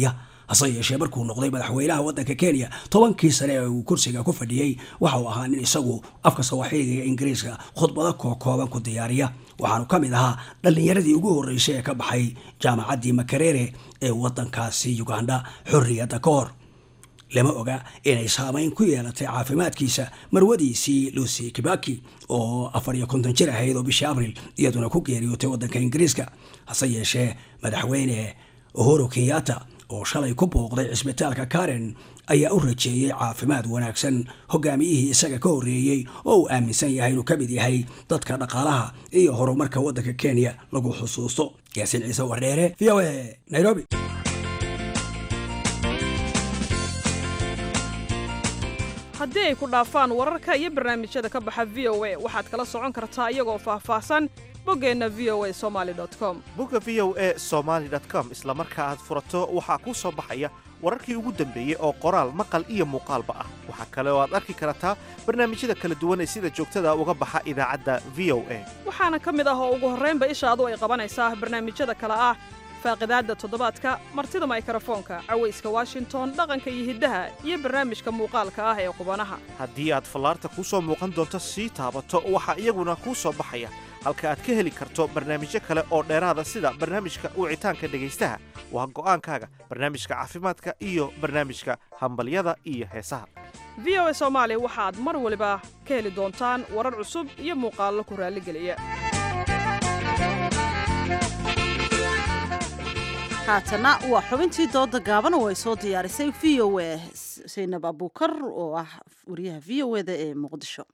hase yeeshee markuu noqday madaxweynaha waddanka kenya tobankii sane ee uu kursiga ku fadhiyey waxa uu ahaa nin isagu afka sawaaxiliga ingiriiska khudbado kookooban ku diyaariya waxaanu ka mid ahaa dhallinyaradii ugu horreysay ee ka baxay jaamacaddii makerere ee waddankaasi uganda xorriyadda ka hor lama oga inay saamayn ku yeelatay caafimaadkiisa marwadiisii lucy kibaki oo afar iyo konton jir ahayd oo bishii abril iyaduna ku geeriyootay waddanka ingiriiska hase yeeshee madaxweyne uhuru kenyatta oo shalay ku booqday cisbitaalka karen ayaa u rajeeyey caafimaad wanaagsan hogaamiyihii isaga ka horreeyey oo uu aaminsan yahay inuu ka mid yahay dadka dhaqaalaha iyo horumarka waddanka kenya lagu xusuusto yaasiin ciise wardheere v o a nairobi haddii ay ku dhaafaan wararka iyo barnaamijyada ka baxa v o a waxaad kala socon kartaa iyagoo faahfaahsan boggeenna v o a somali com bogga v o a somaali com isla marka aad furato waxaa kuu soo baxaya wararkii ugu dambeeyey oo qoraal maqal iyo muuqaalba ah waxaa kale oo aad arki kartaa barnaamijyada kala duwan ee sida joogtada uga baxa idaacadda v o a waxaana ka mid ah oo ugu horraynba ishaadu ay qabanaysaa barnaamijyada kale ah faaqidaadda toddobaadka martida maykarafoonka cawayska washington dhaqanka iyo hiddaha iyo barnaamijka muuqaalka ah ee qubanaha haddii aad fallaarta kuu soo muuqan doonto sii taabato waxaa iyaguna kuu soo baxaya halka aad ka heli karto barnaamijyo kale oo dheeraada sida barnaamijka wicitaanka dhegaystaha waa go'aankaaga barnaamijka caafimaadka iyo barnaamijka hambalyada iyo heesaha v o a soomaali waxaad mar waliba ka heli doontaan warar cusub iyo muuqaallo ku raalligeliya haatana waa xubintii dooda gaaban oo ay soo diyaarisay v o a saynab abuukar oo ah wariyaha v o eda ee muqdisho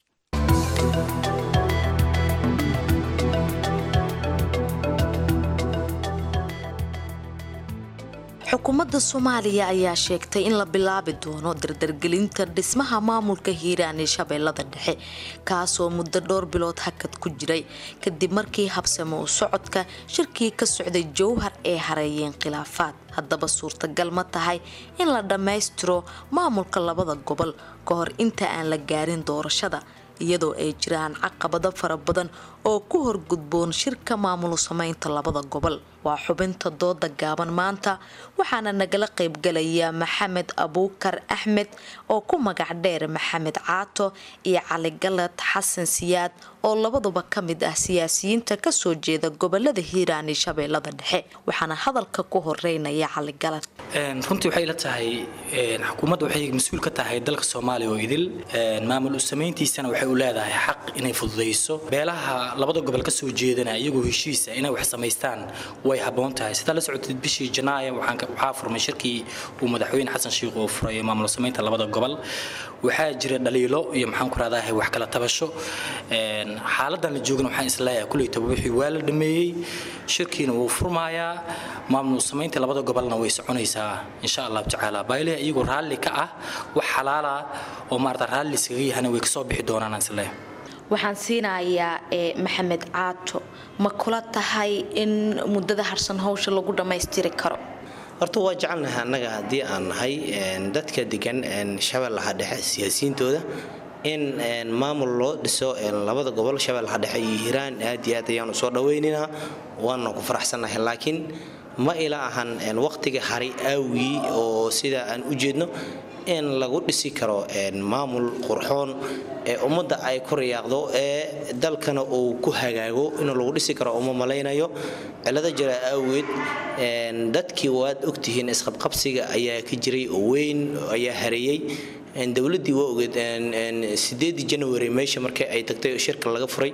xukuumadda soomaaliya ayaa sheegtay in la bilaabi doono dardargelinta dhismaha maamulka hiiraan ee shabeellada dhexe kaasoo muddo dhowr bilood hakad ku jiray kadib markii habsamo u socodka shirkii ka socday jowhar ee hareeyeen khilaafaad haddaba suurtagal ma tahay in la dhammaystiro maamulka labada gobol ka hor inta aan la gaarin doorashada iyadoo ay jiraan caqabado fara badan oo ku horgudboon shirka maamul sameynta labada gobol waa xubinta dooda gaaban maanta waxaana nagala qaybgalaya maxamed abuukar axmed oo ku magac dheer maxamed caato iyo cali galad xasan siyaad oo labaduba ka mid ah siyaasiyiinta kasoo jeeda gobolada hiiraan iyo shabeellada dhexe waxaana hadalka ku horeynaya cali galad runtii waxay la tahay xukuumadda waxay mas-uul ka tahay dalka soomaaliya oo idil maamul u samayntiisana waxay u leedahay xaq inay fududayso beelaha labada gobol kasoo jeedana iyagoo heshiisa inay wax samaystaan way haboon tahay sidaa la socotid bishii janaaya waxaa furmay shirkii uu madaxweyne xasan sheikh uu furay maamul samaynta labada gobol waxaa jira dhaliilo iyo maxaan ku raadahay wax kala tabasho xaaladan la joogana waxaan isleeyahay kuleytaba wixii waa la dhameeyey shirkiina wuu furmayaa maamul samaynta labada gobolna way soconaysaa insha allahu tacaala baayliha iyagoo raalli ka ah wax xalaala oo maarata raalli iskaga yahana way kasoo bixi doonaan isleeyahay waxaan siinayaa ee maxamed caato ma kula tahay in muddada harsan hawsha lagu dhammaystiri karo horta waa jecelnahay annaga haddii aan nahay dadka degan shabeellaha dhexe siyaasiyiintooda in maamul loo dhiso labada gobol shabeellaha dhexe iyo hiiraan aad iyo aad ayaanu soo dhawaynaynaa waana ku faraxsannahay laakiin ma ila ahan waqtiga hari aawgii oo sida aan u jeedno in lagu dhisi karo maamul qurxoon ee ummadda ay ku riyaaqdo ee dalkana uu ku hagaago in lagu dhisi karo uma malaynayo cilado jira awgeed dadkii waad ogtihiin isqabqabsiga ayaa ka jiray oo weyn ayaa hareeyey dowladdii waa ogeed sideedii january meesha markii ay tagtay oo shirka laga furay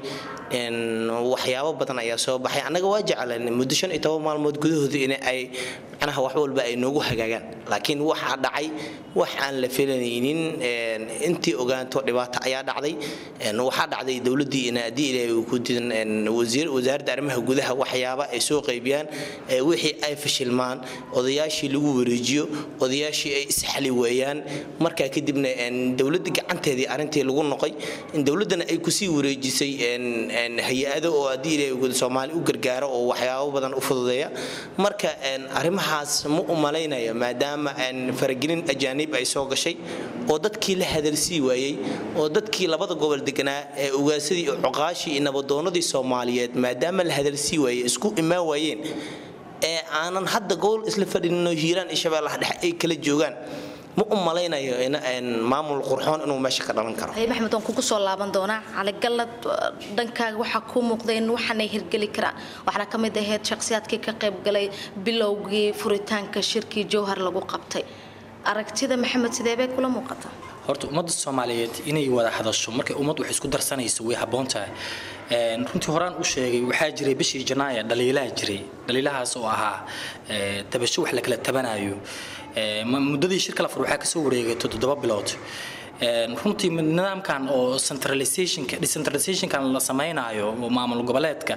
waxyaabo badan ayaa soo baxay annaga waa jeclan muddo shan iyo toban maalmood gudahooda in ay macnaha wax walba ay noogu hagaagaan laakiin waxaa dhacay wax aan la filanaynin intii ogaanto dhibaato ayaa dhacday waxaa dhacday dowladdii in haddii ilaahay uu ku didan wasaaradda arrimaha gudaha waxyaaba ay soo qaybiyaan wixii ay fashilmaan odayaashii lagu wareejiyo odayaashii ay isxali weeyaan markaa kadibna dowladda gacanteedii arrintii lagu noqay dowladdana ay kusii wareejisay hay-ado oo haddii ilaahay soomaali u gargaaro oo waxyaabo badan u fududeeya marka arrimahaas ma u malaynayo maadaama faragelin ajaanib ay soo gashay oo dadkii la hadalsii waayey oo dadkii labada gobol deganaa ee ugaasadii iyo cuqaashii iyo nabadoonadii soomaaliyeed maadaama la hadalsii waayey isku imaan waayeen ee aanan hadda gobol isla fadhininoo hiiraan iyo shabeellaha dhexe ay kala joogaan ma u malaynayo maamul qurxoon inuu meesha ka dhalan karo hay maxmed waan kugu soo laaban doonaa caligallad dhankaaga waxaa kuu muuqda in waxaanay hirgeli karaan waxaana ka mid ahayd shakhsiyaadkii ka qayb galay bilowgii furitaanka shirkii jowhar lagu qabtay aragtida maxamed sidee bay kula muuqataa horta ummadda soomaaliyeed inay wada hadasho markay ummad wax isku darsanayso way habboon tahay runtii horaan u sheegay waxaa jiray bishii janaaya dhaliilaha jiray dhaliilahaas oo ahaa tabasho wax la kala tabanayo muddadii shirka la fur waxaa kasoo wareegay toddoba bilood runtii nidaamkan oo centralizationka decentralizationkan la samaynayo oo maamul goboleedka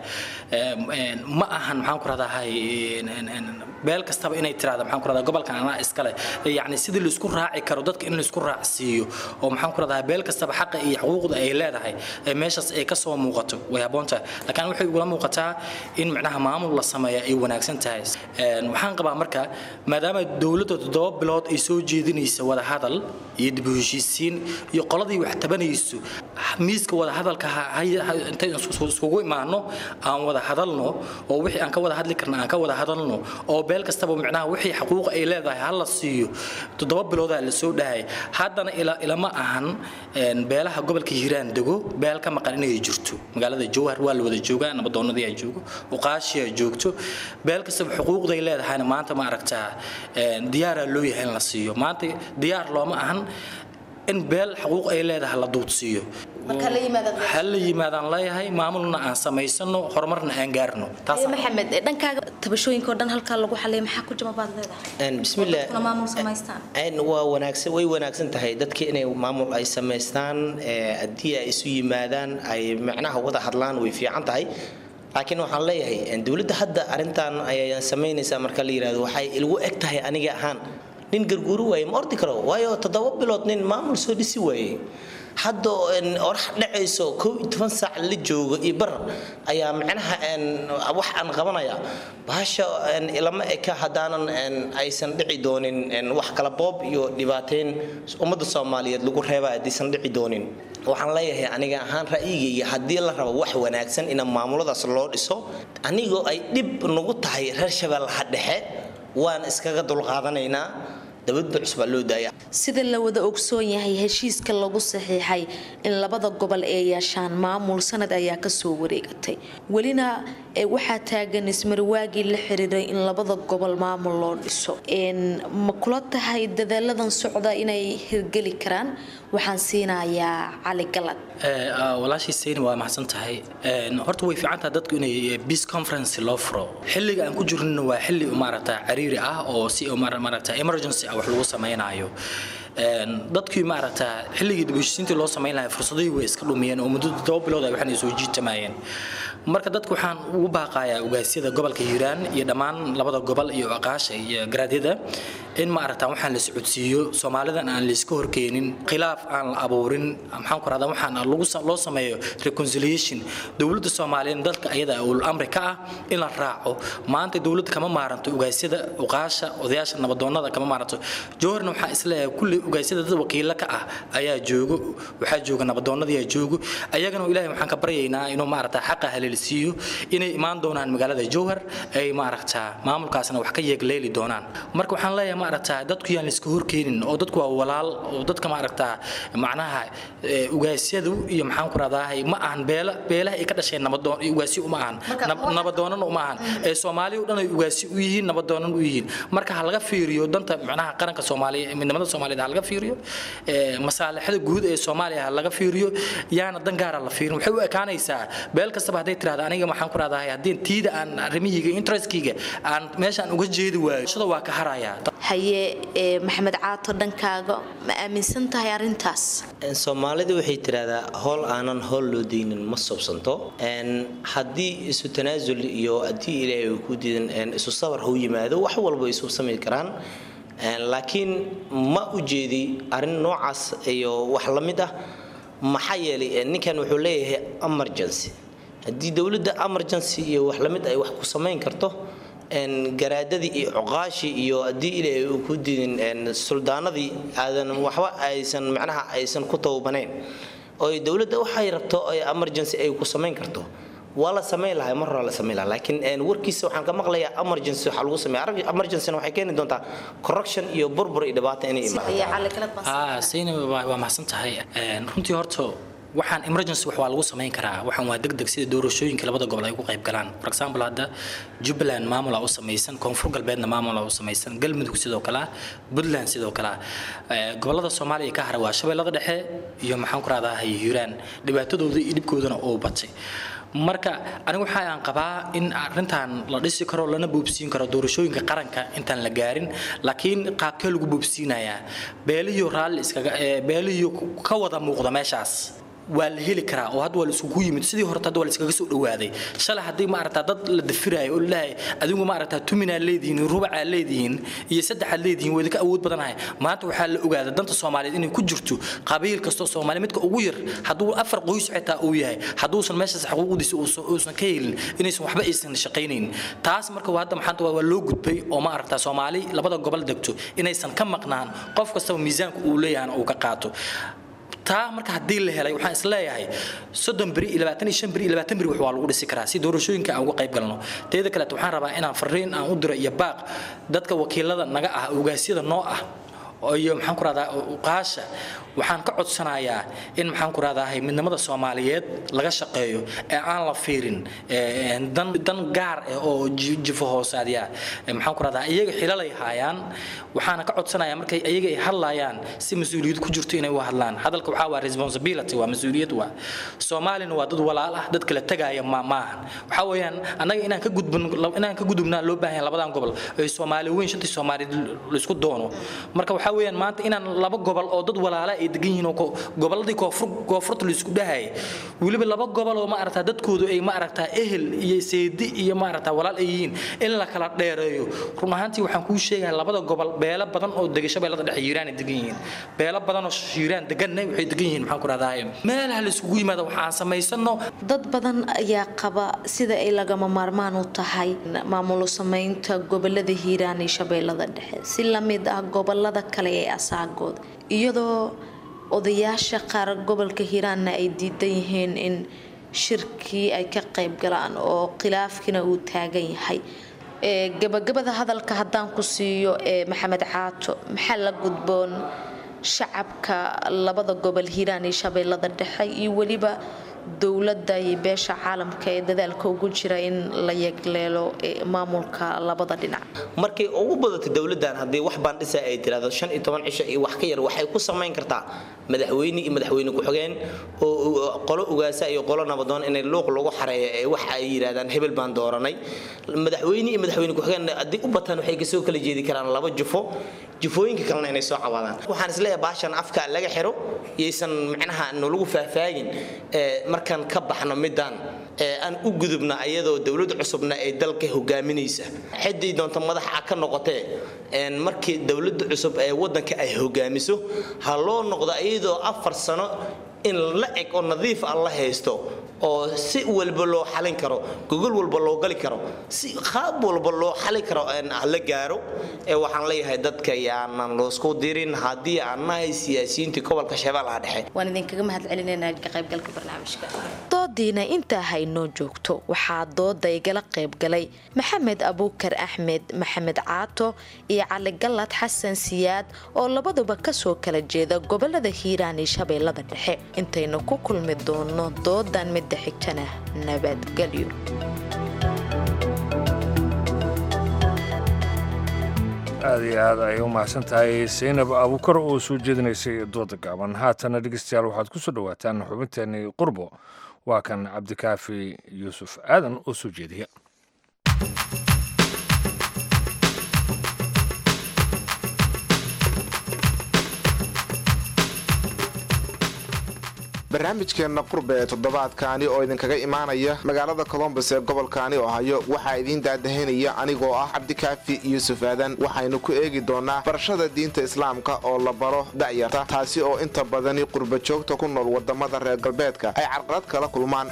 ma ahan maxaan ku rahdahay beel kastaba inay tirahda maxaan ku rahdaa gobolkan anaa iskale yacni sidii laisku raaci karo dadka in laisku raacsiiyo oo maxaan ku rahdaa beel kastaba xaqa iyo xuquuqda ay leedahay meeshaas ay kasoo muuqato way habboon tahay laakiin waxay ugula muuqataa in macnaha maamul la sameeya ay wanaagsan tahay waxaan qabaa marka maadaama dowladda toddoba bilood ay soo jeedinaysa wada hadal iyo dib u heshiisiin iyo qoladii wax tabanayso miiska wada hadalka intay iskugu imaano aan wada hadalno oo wixii aan ka wada hadli karna aan ka wada hadalno oo beel kastaba micnaha wixii xuquuq ay leedahay ha la siiyo toddoba biloodaa la soo dhahay haddana ilama ahan beelaha gobolka hiiraan dego beel ka maqan inay jirto magaalada jowhar waa la wada joogaa nabadoonadii ay joogo uqaashii ay joogto beel kastaba xuquuqday leedahayna maanta ma aragtaa diyaaraa loo yahay in la siiyo maanta diyaar looma ahan in beel xuquuq ay leedahay la duudsiiyo ha la yimaadaan leeyahay maamulna aan samaysano horumarna aan gaarno maxamed dhankaaga tabashooyinka oo dhan halkaa lagu xalay maxaa ku jama baad leedahay bismillah maamul samaystaan waa wanaagsan way wanaagsan tahay dadka inay maamul ay samaystaan haddii ay isu yimaadaan ay macnaha wada hadlaan way fiican tahay laakiin waxaan leeyahay dowladda hadda arrintan ayay samaynaysaa marka la yidhahdo waxay ilgu eg tahay aniga ahaan nin garguuri waaye ma ordi karo waayo toddoba bilood nin maamul soo dhisi waaye hadda orax dhacayso kow iyo toban saac la joogo iyo bar ayaa macnaha wax aan qabanaya bahasha ilama eka haddaanan aysan dhici doonin wax kala boob iyo dhibaateyn ummadda soomaaliyeed lagu reeba haddaysan dhici doonin waxaan leeyahay aniga ahaan ra'yigayga haddii la rabo wax wanaagsan in maamuladaas loo dhiso anigoo ay dhib nagu tahay reer shabeellaha dhexe waan iskaga dulqaadanaynaa dabadba cusbaa loo daaya sida la wada ogsoon yahay heshiiska lagu saxiixay in labada gobol ay yeeshaan maamul sanad ayaa kasoo wareegatay welina waxaa taagan ismarwaagii la xiriiray in labada gobol maamul loo dhiso ma kula tahay dadaaladan socda inay hirgeli karaan waxaan siinayaa cali galad walaashii sayni waa maxsan tahay horta way fiican tahay dadku inay peace conference loo furo xilliga aan ku jirnina waa xilli maaragta cariiri ah oo si maaragta emergency ah wax lagu samaynayo dadkii maaragta xilligii dib heshiisiintii loo samayn lahaa fursadihii way iska dhumiyeen oo muddo todoba bilood ay waxaan soo jiitamayeen marka dadka waxaan ugu baaqayaa ogaasyada gobolka hiiraan iyo dhammaan labada gobol iyo aqaasha iyo garaadyada in maaragta waxaan la socodsiiyo soomaalidan aan layska horkeenin khilaaf aan la abuurin maxaan ku rahdaa waxaan lagu loo sameeyo reconciliation dowladda soomaaliyeed dalka ayada ul amri ka ah in la raaco maanta dowladda kama maaranto ogaasyada uqaasha odayaasha nabadoonada kama maaranto jowharna waxaa isleeyahay kulli ogaasyada dad wakiilo ka ah ayaa joogo waxaa jooga nabadoonadii ayaa joogo ayagana ilaahay waxaan ka baryaynaa inuu maaragta xaqa haleelsiiyo inay imaan doonaan magaalada jowhar ay maaragta maamulkaasna wax ka yeegleeli doonaan marka waxaan leeyahay maaragta dadku yaan layska horkeenin oo dadku waa walaal oo dadka maaragta macnaha ugaasyadu iyo maxaan ku rahdahay ma ahan beela beelaha ay ka dhasheen nabadoon ugaasyo uma ahan nabadoonana uma ahan ee soomaaliya oo dhan ay ugaasyo u yihiin nabadoonan u yihiin marka ha laga fiiriyo danta macnaha qaranka soomaaliya midnimada soomaaliyeed ha laga fiiriyo masaalixada guud ee soomaaliya ha laga fiiriyo yaana dan gaara la fiirin waxay u ekaanaysaa beel kastaba hadday tirahda aniga maxaan ku rahdahay haddii tiida aan arrimahiyga interestkayga aan meeshaan uga jeedi waayo shada waa ka harayaa haye maxamed caato dhankaaga ma aaminsan tahay arrintaas soomaalida waxay tiraahdaa howl aanan howl loo deynin ma sobsanto haddii isu tanaasul iyo haddii ilaahay uu ku diidan isu sabar hau yimaado wax walba isu samayn karaan laakiin ma u jeedi arrin noocaas iyo wax la mid ah maxaa yeelay ninkan wuxuu leeyahay emergency haddii dowladda emergency iyo wax la mid ay wax ku samayn karto garaadadii iyo cuqaashii iyo haddii ilaahay uu ku diidin suldaanadii aadan waxba aysan macnaha aysan ku tawbanayn oo dowladda waxay rabto ay emergency ay ku samayn karto waa la samayn lahaa mar hore la samayn lahaa laakiin warkiisa waxaan ka maqlayaa emergency waxaa lagu sameeya emergencyna waxay keeni doontaa corruption iyo burbur iyo dhibaato inay imaado sayna waa mahadsan tahay runtii horta waxaan emergency wax waa lagu samayn karaa waxaan waa degdeg sida doorashooyinka labada gobol ay ugu qayb galaan for example hadda jubbaland maamula u samaysan koonfur galbeedna maamula u samaysan galmudug sidoo kale ah puntland sidoo kale ah gobolada soomaaliya ka hara waa shabeellada dhexe iyo maxaan ku raadahay hiiraan dhibaatadooda iyo dhibkoodana uu batay marka anigu waxa aan qabaa in arintan la dhisi karo lana boobsiin karo doorashooyinka qaranka intaan la gaarin laakiin qaabkee lagu boobsiinayaa beeliyo raalli iskaga beeliyo ka wada muuqda meeshaas waa la heli karaa oo hadda waa la isugu yimid sidii horta hadda waa la iskaga soo dhawaaday shalay haddii ma aragtaa dad la dafiraayo oo lalahay adigu ma aragtaa tuminaa leedihiin rubacaa leedihiin iyo saddexaad leedihiin waa idinka awood badanahay maanta waxaa la ogaada danta soomaaliyeed inay ku jirto qabiil kastoo soomaali midka ugu yar hadduu afar qoys xitaa uu yahay hadduusan meeshaas xuquuqdiisa uusan ka helin inaysan waxba aysan shaqaynayn taas marka hadda maxaanta waa loo gudbay oo ma aragtaa soomaali labada gobol degto inaysan ka maqnaan qof kastaba miisaanka uu leeyahana uu ka qaato taa marka haddii la helay waxaan isleeyahay soddon beri iyo labaatan iyo shan beri iyo labaatan beri wax waa lagu dhisi karaa si doorashooyinka aan uga qayb galno teeda kaleeto waxaan rabaa inaan fariin aan u diro iyo baaq dadka wakiilada naga ah ogaasyada noo ah iyo maxaan ku rahdaa uqaasha waxaan ka codsanayaa in maxaan ku rahdahay midnimada soomaaliyeed laga shaqeeyo ee aan la fiirin dan dan gaar ah oo jifo hoosaadya maxaan ku rahdaa iyaga xilalay haayaan waxaana ka codsanayaa markay iyaga ay hadlayaan si mas-uuliyad ku jirto inay u hadlaan hadalka waxaa waa responsibility waa mas-uuliyad waa soomaalina waa dad walaal ah dad kala tagaaya ma maahan waxaa weeyaan annaga inaan ka gudbin inaan ka gudubnaa loo baahan yahay labadan gobol ay soomaali weyn shantii soomaaliyeed laisku doono marka waxaa weeyaan maanta inaan laba gobol oo dad walaala ay degan yihiin oo goboladii koonfur koonfurta laisku dhahayay weliba laba gobol oo ma aragtaa dadkoodu ay ma aragtaa ehel iyo seedi iyo ma aragtaa walaal ay yihiin in la kala dheereeyo run ahaantii waxaan kuu sheegahay labada gobol beelo badan oo dega shabeellada dhexe hiiraan ay degan yihiin beelo badan oo hiiraan deganna waxay degan yihiin maxaan ku rahdahay meelaha la isugu yimaada waxaan samaysano dad badan ayaa qaba sida ay lagama maarmaan u tahay maamulo samaynta gobolada hiiraan iyo shabeellada dhexe si lamid ah gobolada kale ee asaagooda iyadoo odayaasha qaar gobolka hiiraanna ay diidan yihiin in shirkii ay ka qayb galaan oo khilaafkiina uu taagan yahay gabagabada hadalka haddaan ku siiyo maxamed caato maxaa la gudboon shacabka labada gobol hiiraan iyo shabeellada dhexe iyo weliba dowladda iyo beesha caalamka ee dadaalka ugu jira in la yegleelo maamulka labada dhinac markay ugu badato dowladdan haddii wax baandhisa ay tiraahdo shan iyo toban cisho iyo wax ka yar waxay ku samayn kartaa madaxweyne iyo madaxweyne ku-xigeen oo qolo ugaasa iyo qolo nabadoon inay luuq lagu xareeyo ee wax ay yidhahdaan hebel baan dooranay madaxweyne iyo madaxweyne ku-xigeen haddii u bataan waxay kasoo kala jeedi karaan laba jufo jufooyinka kalena inay soo cawaadaan waxaan isleeyahay baashan afka laga xiro yaysan macnaha nalagu faahfaagin markaan ka baxno midaan aan u gudubna ayadoo dowlad cusubna ay dalka hogaaminaysa xiddii doonta madaxa ka noqotee markii dowladda cusub ee wadanka ay hogaamiso ha loo noqdo iyadoo afar sano in la eg oo nadiif ah la haysto oo si walba loo xalin karo gogol walba loo gali karo si qaab walba loo xali karo la gaaro ee waxaan leeyahay dadka yaanan loosku dirin haddii aan nahay siyaasiyiintii gobolka shabeellaha dhexe waan idinkaga mahad celinaynaa ka qaybgalka barnaamijka doodiina intaa haynoo joogto waxaa dooda igala qaybgalay maxamed abuukar axmed maxamed caato iyo cali gallad xasan siyaad oo labaduba kasoo kala jeeda gobolada hiiraan iyo shabeellada dhexe intaynu ku kulmi doono doodan midda xigtana nabadgelyo aada iyo aad ay u mahadsan tahay saynab abuukar oo soo jeedinaysay dooda gaaban haatana dhegeystayaal waxaad ku soo dhowaataan xubinteenii qurbo waa kan cabdikaafi yuusuf aadan oo soo jeediya barnaamijkeenna qurbe ee toddobaadkaani oo idinkaga imaanaya magaalada colombos ee gobolkaani ohayo waxaa idiin daadahinaya anigoo ah cabdikaafi yuusuf aadan waxaynu ku eegi doonaa barashada diinta islaamka oo la baro da'yarta taasi oo inta badani qurba joogta ku nool wadamada reer galbeedka ay carqalad kala kulmaan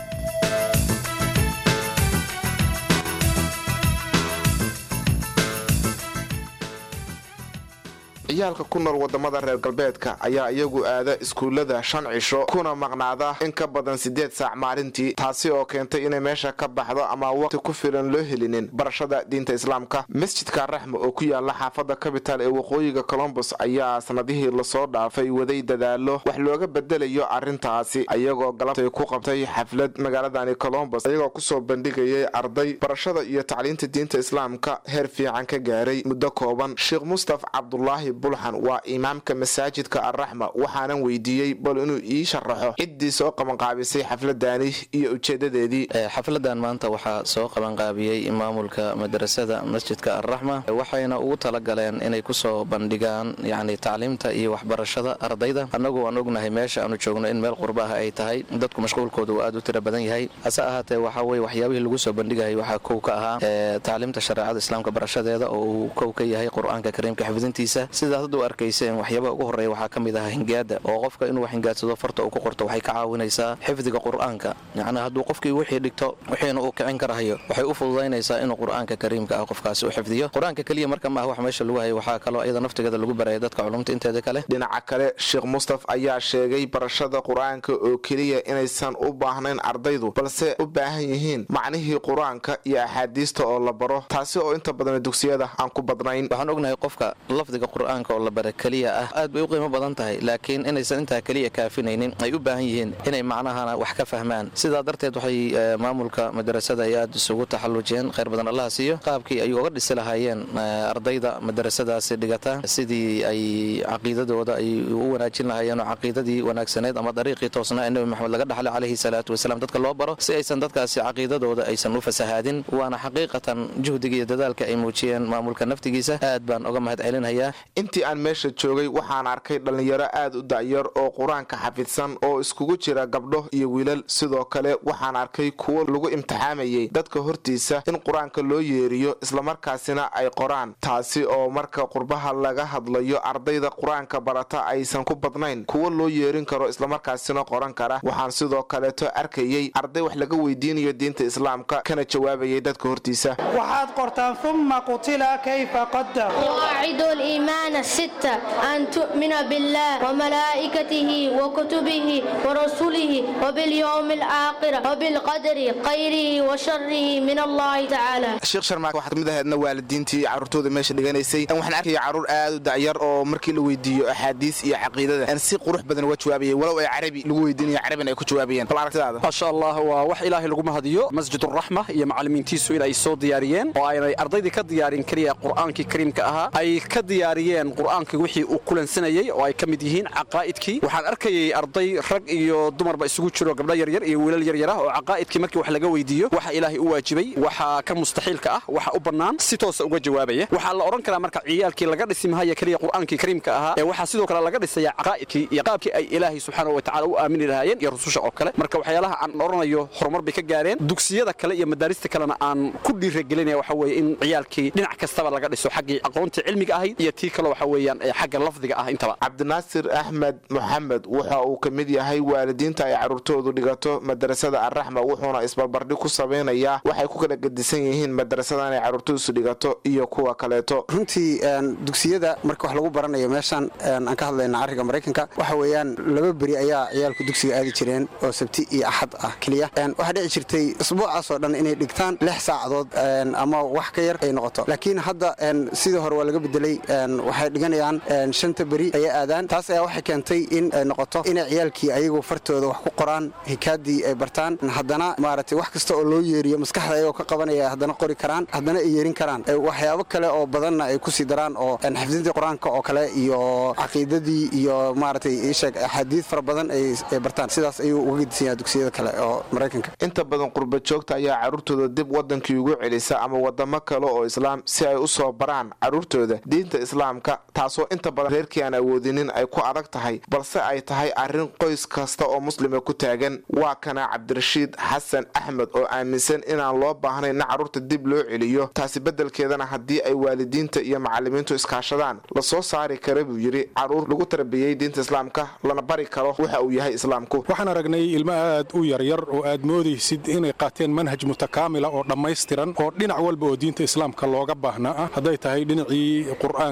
ciyaalka ku nool wadamada reer galbeedka ayaa iyagu aada iskuullada shan cisho kuna maqnaada in ka badan siddeed saac maalintii taasi oo keentay inay meesha ka baxdo ama waqti ku filan loo helinin barashada diinta islaamka masjidka raxma oo ku yaala xaafada capital ee waqooyiga colombos ayaa sanadihii lasoo dhaafay waday dadaalo wax looga bedelayo arrintaasi ayagoo galabtay ku qabtay xaflad magaaladani colombos ayagoo kusoo bandhigayay arday barashada iyo tacliinta diinta islaamka heer fiican ka gaaray muddo kooban sheekh mustaf cabdulaahi bulxan waa imaamka masaajidka arraxma waxaanan weydiiyey bal inuu ii sharaxo ciddii soo qabanqaabisay xafladani iyo ujeedadeedii xafladan maanta waxaa soo qabanqaabiyey maamulka madrasada masjidka arraxma waxayna ugu talagaleen inay kusoo bandhigaan yacni tacliimta iyo waxbarashada ardayda annagu aan ognahay meesha aanu joogno in meel qurba ah ay tahay dadku mashquulkooda uu aad u tira badan yahay hase ahaatee waxaa weye waxyaabihii lagu soo bandhigayay waxaa kow ka ahaa tacliimta shareecada islaamka barashadeeda oo uu kow ka yahay qur-aanka kariimka xifdintiisa sidaas hadda u arkayseen waxyaabaha ugu horreeya waxaa ka mid ahaa hingaada oo qofka inuu wax hingaadsado farta uu ku qorto waxay ka caawinaysaa xifdiga qur-aanka yacnii hadduu qofkii wixii dhigto wixiina uu kicin karahayo waxay u fududaynaysaa inuu qur-aanka kariimka ah qofkaasi u xifdiyo qur-aanka keliya marka maaha wax meesha lagu hayo waxaa kaloo iyada naftigeeda lagu baraya dadka culumta inteeda kale dhinaca kale sheekh mustaf ayaa sheegay barashada qur-aanka oo keliya inaysan u baahnayn ardaydu balse u baahan yihiin macnihii qur-aanka iyo axaadiista oo la baro taasi oo inta badan dugsiyada aan ku badnayn waxaan ognahay qofka lafdiga qur-aanka oo la bara keliya ah aad bay u qiimo badan tahay laakiin inaysan intaa keliya kaafinaynin ay u baahan yihiin inay macnahana wax ka fahmaan sidaa darteed waxay maamulka madarasada ay aad isugu taxallujeen khayr badan allaha siiyo qaabkii ay uga dhisi lahaayeen ardayda madarasadaasi dhigata sidii ay caqiidadooda ay u wanaajin lahaayeen oo caqiidadii wanaagsaneed ama dariiqii toosnaa ee nebi maxamed laga dhaxlay calayhi salaatu wasalaam dadka loo baro si aysan dadkaasi caqiidadooda aysan u fasahaadin waana xaqiiqatan juhdiga iyo dadaalka ay muujiyeen maamulka naftigiisa aad baan uga mahad celinayaa intii aan meesha joogay waxaan arkay dhallinyaro aad u da'yar oo qur-aanka xafidsan oo iskugu jira gabdho iyo wiilal sidoo kale waxaan arkay kuwo lagu imtixaamayay dadka hortiisa in qur-aanka loo yeeriyo islamarkaasina ay qoraan taasi oo marka qurbaha laga hadlayo ardayda qur-aanka barata aysan ku badnayn kuwo loo yeerin karo islamarkaasina qoran kara waxaan sidoo kaleeto arkayey arday wax laga weydiinayo diinta islaamka kana jawaabayay dadka hortiisa waxaad qortaan uma qutila kayfa qadar قواعد الإيمان الستة أن تؤمن بالله وملائكته وكتبه ورسله وباليوم الآخر وبالقدر خيره وشره من الله تعالى sheekh sharmaak waxaad kamid ahaydna waalidiintii carruurtooda meesha dhiganaysay waxaan arkaya carruur aad u dacyar oo markii la weydiiyo axaadiis iyo caqiidada si qurux badan uga jawaabayay walow ay carabi lagu weydiinayo carabina ay ku jawaabayeen bal aragtidaada maasha allah waa wax ilaahay lagu mahadiyo masjid uraxma iyo macallimiintiisu in ay soo diyaariyeen oo aynay ardaydii ka diyaarin keliya qur'aankii kariimka ahaa ay ka diyaariyeen qur'aankii wixii uu kulansanayey oo ay ka mid yihiin caqaa'idkii waxaan arkayay arday rag iyo dumarba isugu jiro gabdho yaryar iyo wiilal yaryar ah oo caqaa'idkii markii wax laga weydiiyo waxa ilaahay u waajibay waxaa ka mustaxiilka ah waxa u bannaan si toosa uga jawaabaya waxaa la odhan karaa marka ciyaalkii laga dhisi mahaya keliya qur'aankii kariimka ahaa ee waxaa sidoo kale laga dhisaya caqaa'idkii iyo qaabkii ay ilaahay subxaanahu watacaala u aamini lahaayeen iyo rususha oo kale marka waxyaalaha aan odhanayo horumar bay ka gaareen dugsiyada kale iyo madaarista kalena aan ku dhiiragelinaya waxa weeye in ciyaalkii dhinac kastaba laga dhiso xaggii aqoontii cilmiga ahayd iyo tii kale waxa weeyaan ee xagga lafdiga ah intaba cabdinaasir axmed moxamed waxa uu ka mid yahay waalidiinta ay carruurtoodu dhigato madrasada arraxma wuxuuna isbarbardhig ku samaynayaa waxay ku kala gedisan yihiin madrasadan ay carruurtoodusu dhigato iyo kuwa kaleeto runtii dugsiyada marka wax lagu baranayo meeshaan aan ka hadlayna carriga maraykanka waxa weeyaan laba beri ayaa ciyaalku dugsiga aadi jireen oo sabti iyo axad ah keliya waxaa dhici jirtay isbuucaas oo dhan inay dhigtaan lix saacadood ama wax ka yar ay noqoto laakiin hadda sidii hore waa laga bedelay waxay dhiganayaan shanta beri ayay aadaan taas ayaa waxay keentay in ay noqoto inay ciyaalkii ayagu fartooda wax ku qoraan hikaadii ay bartaan haddana maaragtay wax kasta oo loo yeeriyo maskaxda ayagoo ka qabanaya haddana qori karaan haddana ay yeerin karaan waxyaabo kale oo badanna ay kusii daraan oo xifdintii qur-aanka oo kale iyo caqiidadii iyo maaragtay iisheeg axaadiid fara badan ay bartaan sidaas ayuu uga gedisan yahay dugsiyada kale oo maraykanka inta badan qurba joogta ayaa carruurtooda dib wadankii ugu celisa ama wadamo kale oo islaam si ay u soo baraan carruurtooda diinta islaamka taasoo inta badan reerkii aan awoodinin ay ku adag tahay balse ay tahay arrin qoys kasta oo muslima ku taagan waa kana cabdirashiid xasan axmed oo aaminsan inaan loo baahnayn in carruurta dib loo celiyo taasi beddelkeedana haddii ay waalidiinta iyo macallimiintu iskaashadaan la soo saari kara buu yidhi carruur lagu tarbiyey diinta islaamka lana bari karo waxa uu yahay islaamku waxaan aragnay ilmo aad u yaryar oo aad moodaysid inay qaateen manhaj mutakaamila oo dhammaystiran oo dhinac walba oo diinta islaamka looga baahnaa ah hadday tahay dhinacii qur'aanka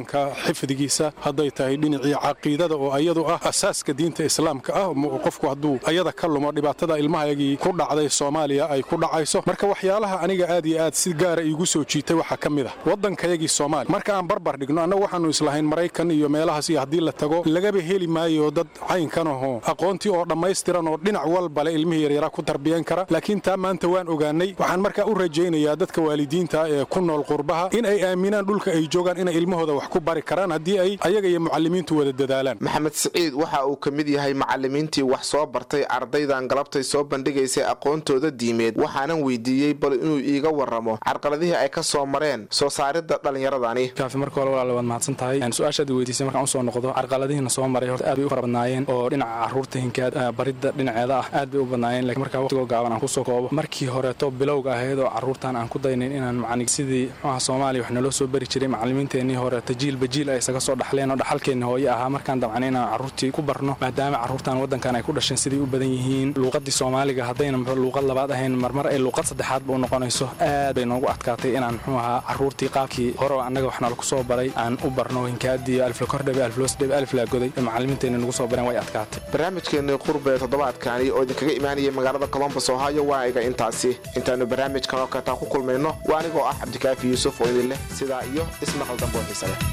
xifdigiisa hadday tahay dhinacii caqiidada oo ayadu ah asaaska diinta islaamka ah qofku hadduu ayada ka lumo dhibaatada ilmahayagii ku dhacday soomaaliya ay ku dhacayso marka waxyaalaha aniga aad iyo aad si gaara iigu soo jiitay waxaa ka mid ah waddankayagii soomaaliya marka aan barbar dhigno annagu waxaannu islahayn maraykan iyo meelahaas iyo haddii la tago lagaba heli maayo dad caynkan ahoo aqoontii oo dhammaystiran oo dhinac walbale ilmihii yaryaraa ku tarbiyan kara laakiin taa maanta waan ogaanay waxaan markaa u rajaynayaa dadka waalidiinta ee ku nool qurbaha in ay aaminaan dhulka ay joogaan inay ilmahooda wax ku bari karaan haddii ay ayaga iyo mucallimiintu wada dadaalaan maxamed siciid waxa uu ka mid yahay macallimiintii wax soo bartay ardaydan galabtay soo bandhigaysay aqoontooda diimeed waxaanan weydiiyey bal inuu iiga warramo carqaladihii ay ka soo mareen soo saaridda dhallinyaradani kaafi marka hore walaal waad mahadsan tahay su-aashaad weydiisay markaan usoo noqdo carqaladihiina soo maray horta aad bay u fara badnaayeen oo dhinaca carruurta hinkaad baridda dhinaceeda ah aad bay u badnaayeen lakiin markaa waqtigoo gaaban aan kusoo koobo markii horeeto bilowga ahayd oo carruurtan aan ku daynayn inaan macni sidii muxuaha soomaaliya wax naloo soo bari jiray macallimiinteennii horeeto jiilba jiil ay isaga soo dhaxleen oo dhaxalkeenni hooye ahaa markaan damcnay inaan carruurtii ku barno maadaama carruurtan waddankan ay ku dhasheen siday u badan yihiin luuqaddii soomaaliga haddayna luuqad labaad ahayn marmar ay luuqad saddexaadba u noqonayso aad bay noogu adkaatay inaan muxuu ahaa carruurtii qaabkii hore oo annaga wax nala ku soo baray aan u barno hinkaadiyo alflakordhebe alfloosdhebe alflaagoday ee macallimiinteenni nagu soo bareen way adkaatay barnaamijkeennii qurbe toddobaadkani oo idinkaga imaanaya magaalada colombos ohio waa iga intaasi intaannu barnaamijkan oo kataa ku kulmayno waa anigoo ah cabdikaafi yuusuf oo idin leh sidaa iyo ismaqal dambe oo xiise leh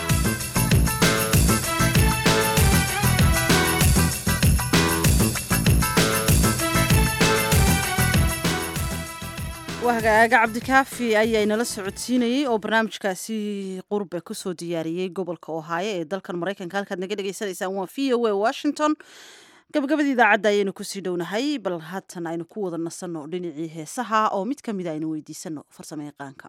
wahagaaga cabdikaafi ayaa inala socodsiinayey oo barnaamijkaasi qurbe kusoo diyaariyey gobolka ohaayo ee dalkan maraykanka halkaad naga dhegaysanaysaan waa v o a washington gabagabadii idaacadda ayaynu kusii dhownahay bal haatan aynu ku wada nasanno dhinacii heesaha oo mid ka mida aynu weydiisanno farsamo yaqaanka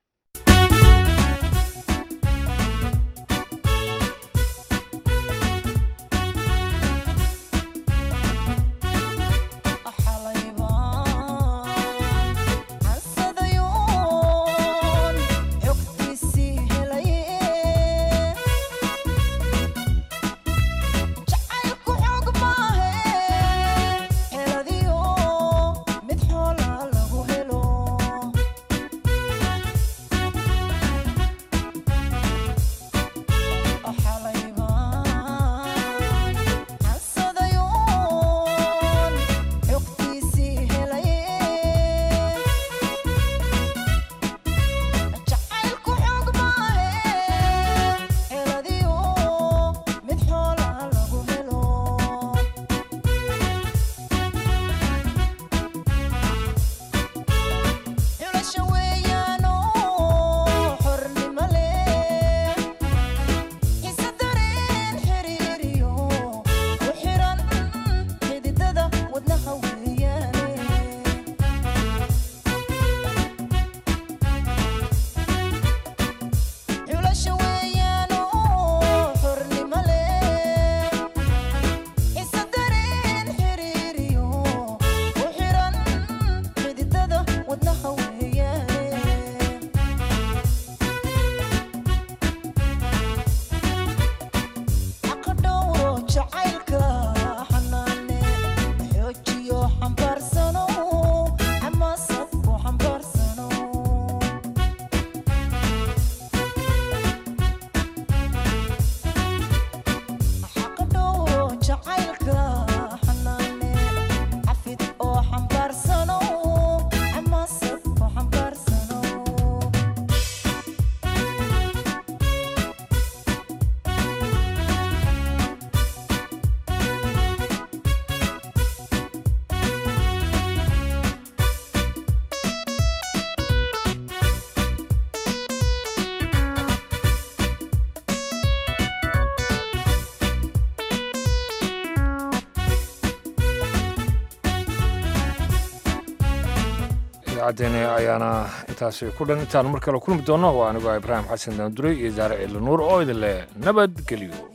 idaacaddeeni ayaana intaasi ku dhan intaanu mar kale kulmi doonno waa anigoo ibraahim xasan daanduray iyo daare ciidla nuur oo idin leh nabadgelyo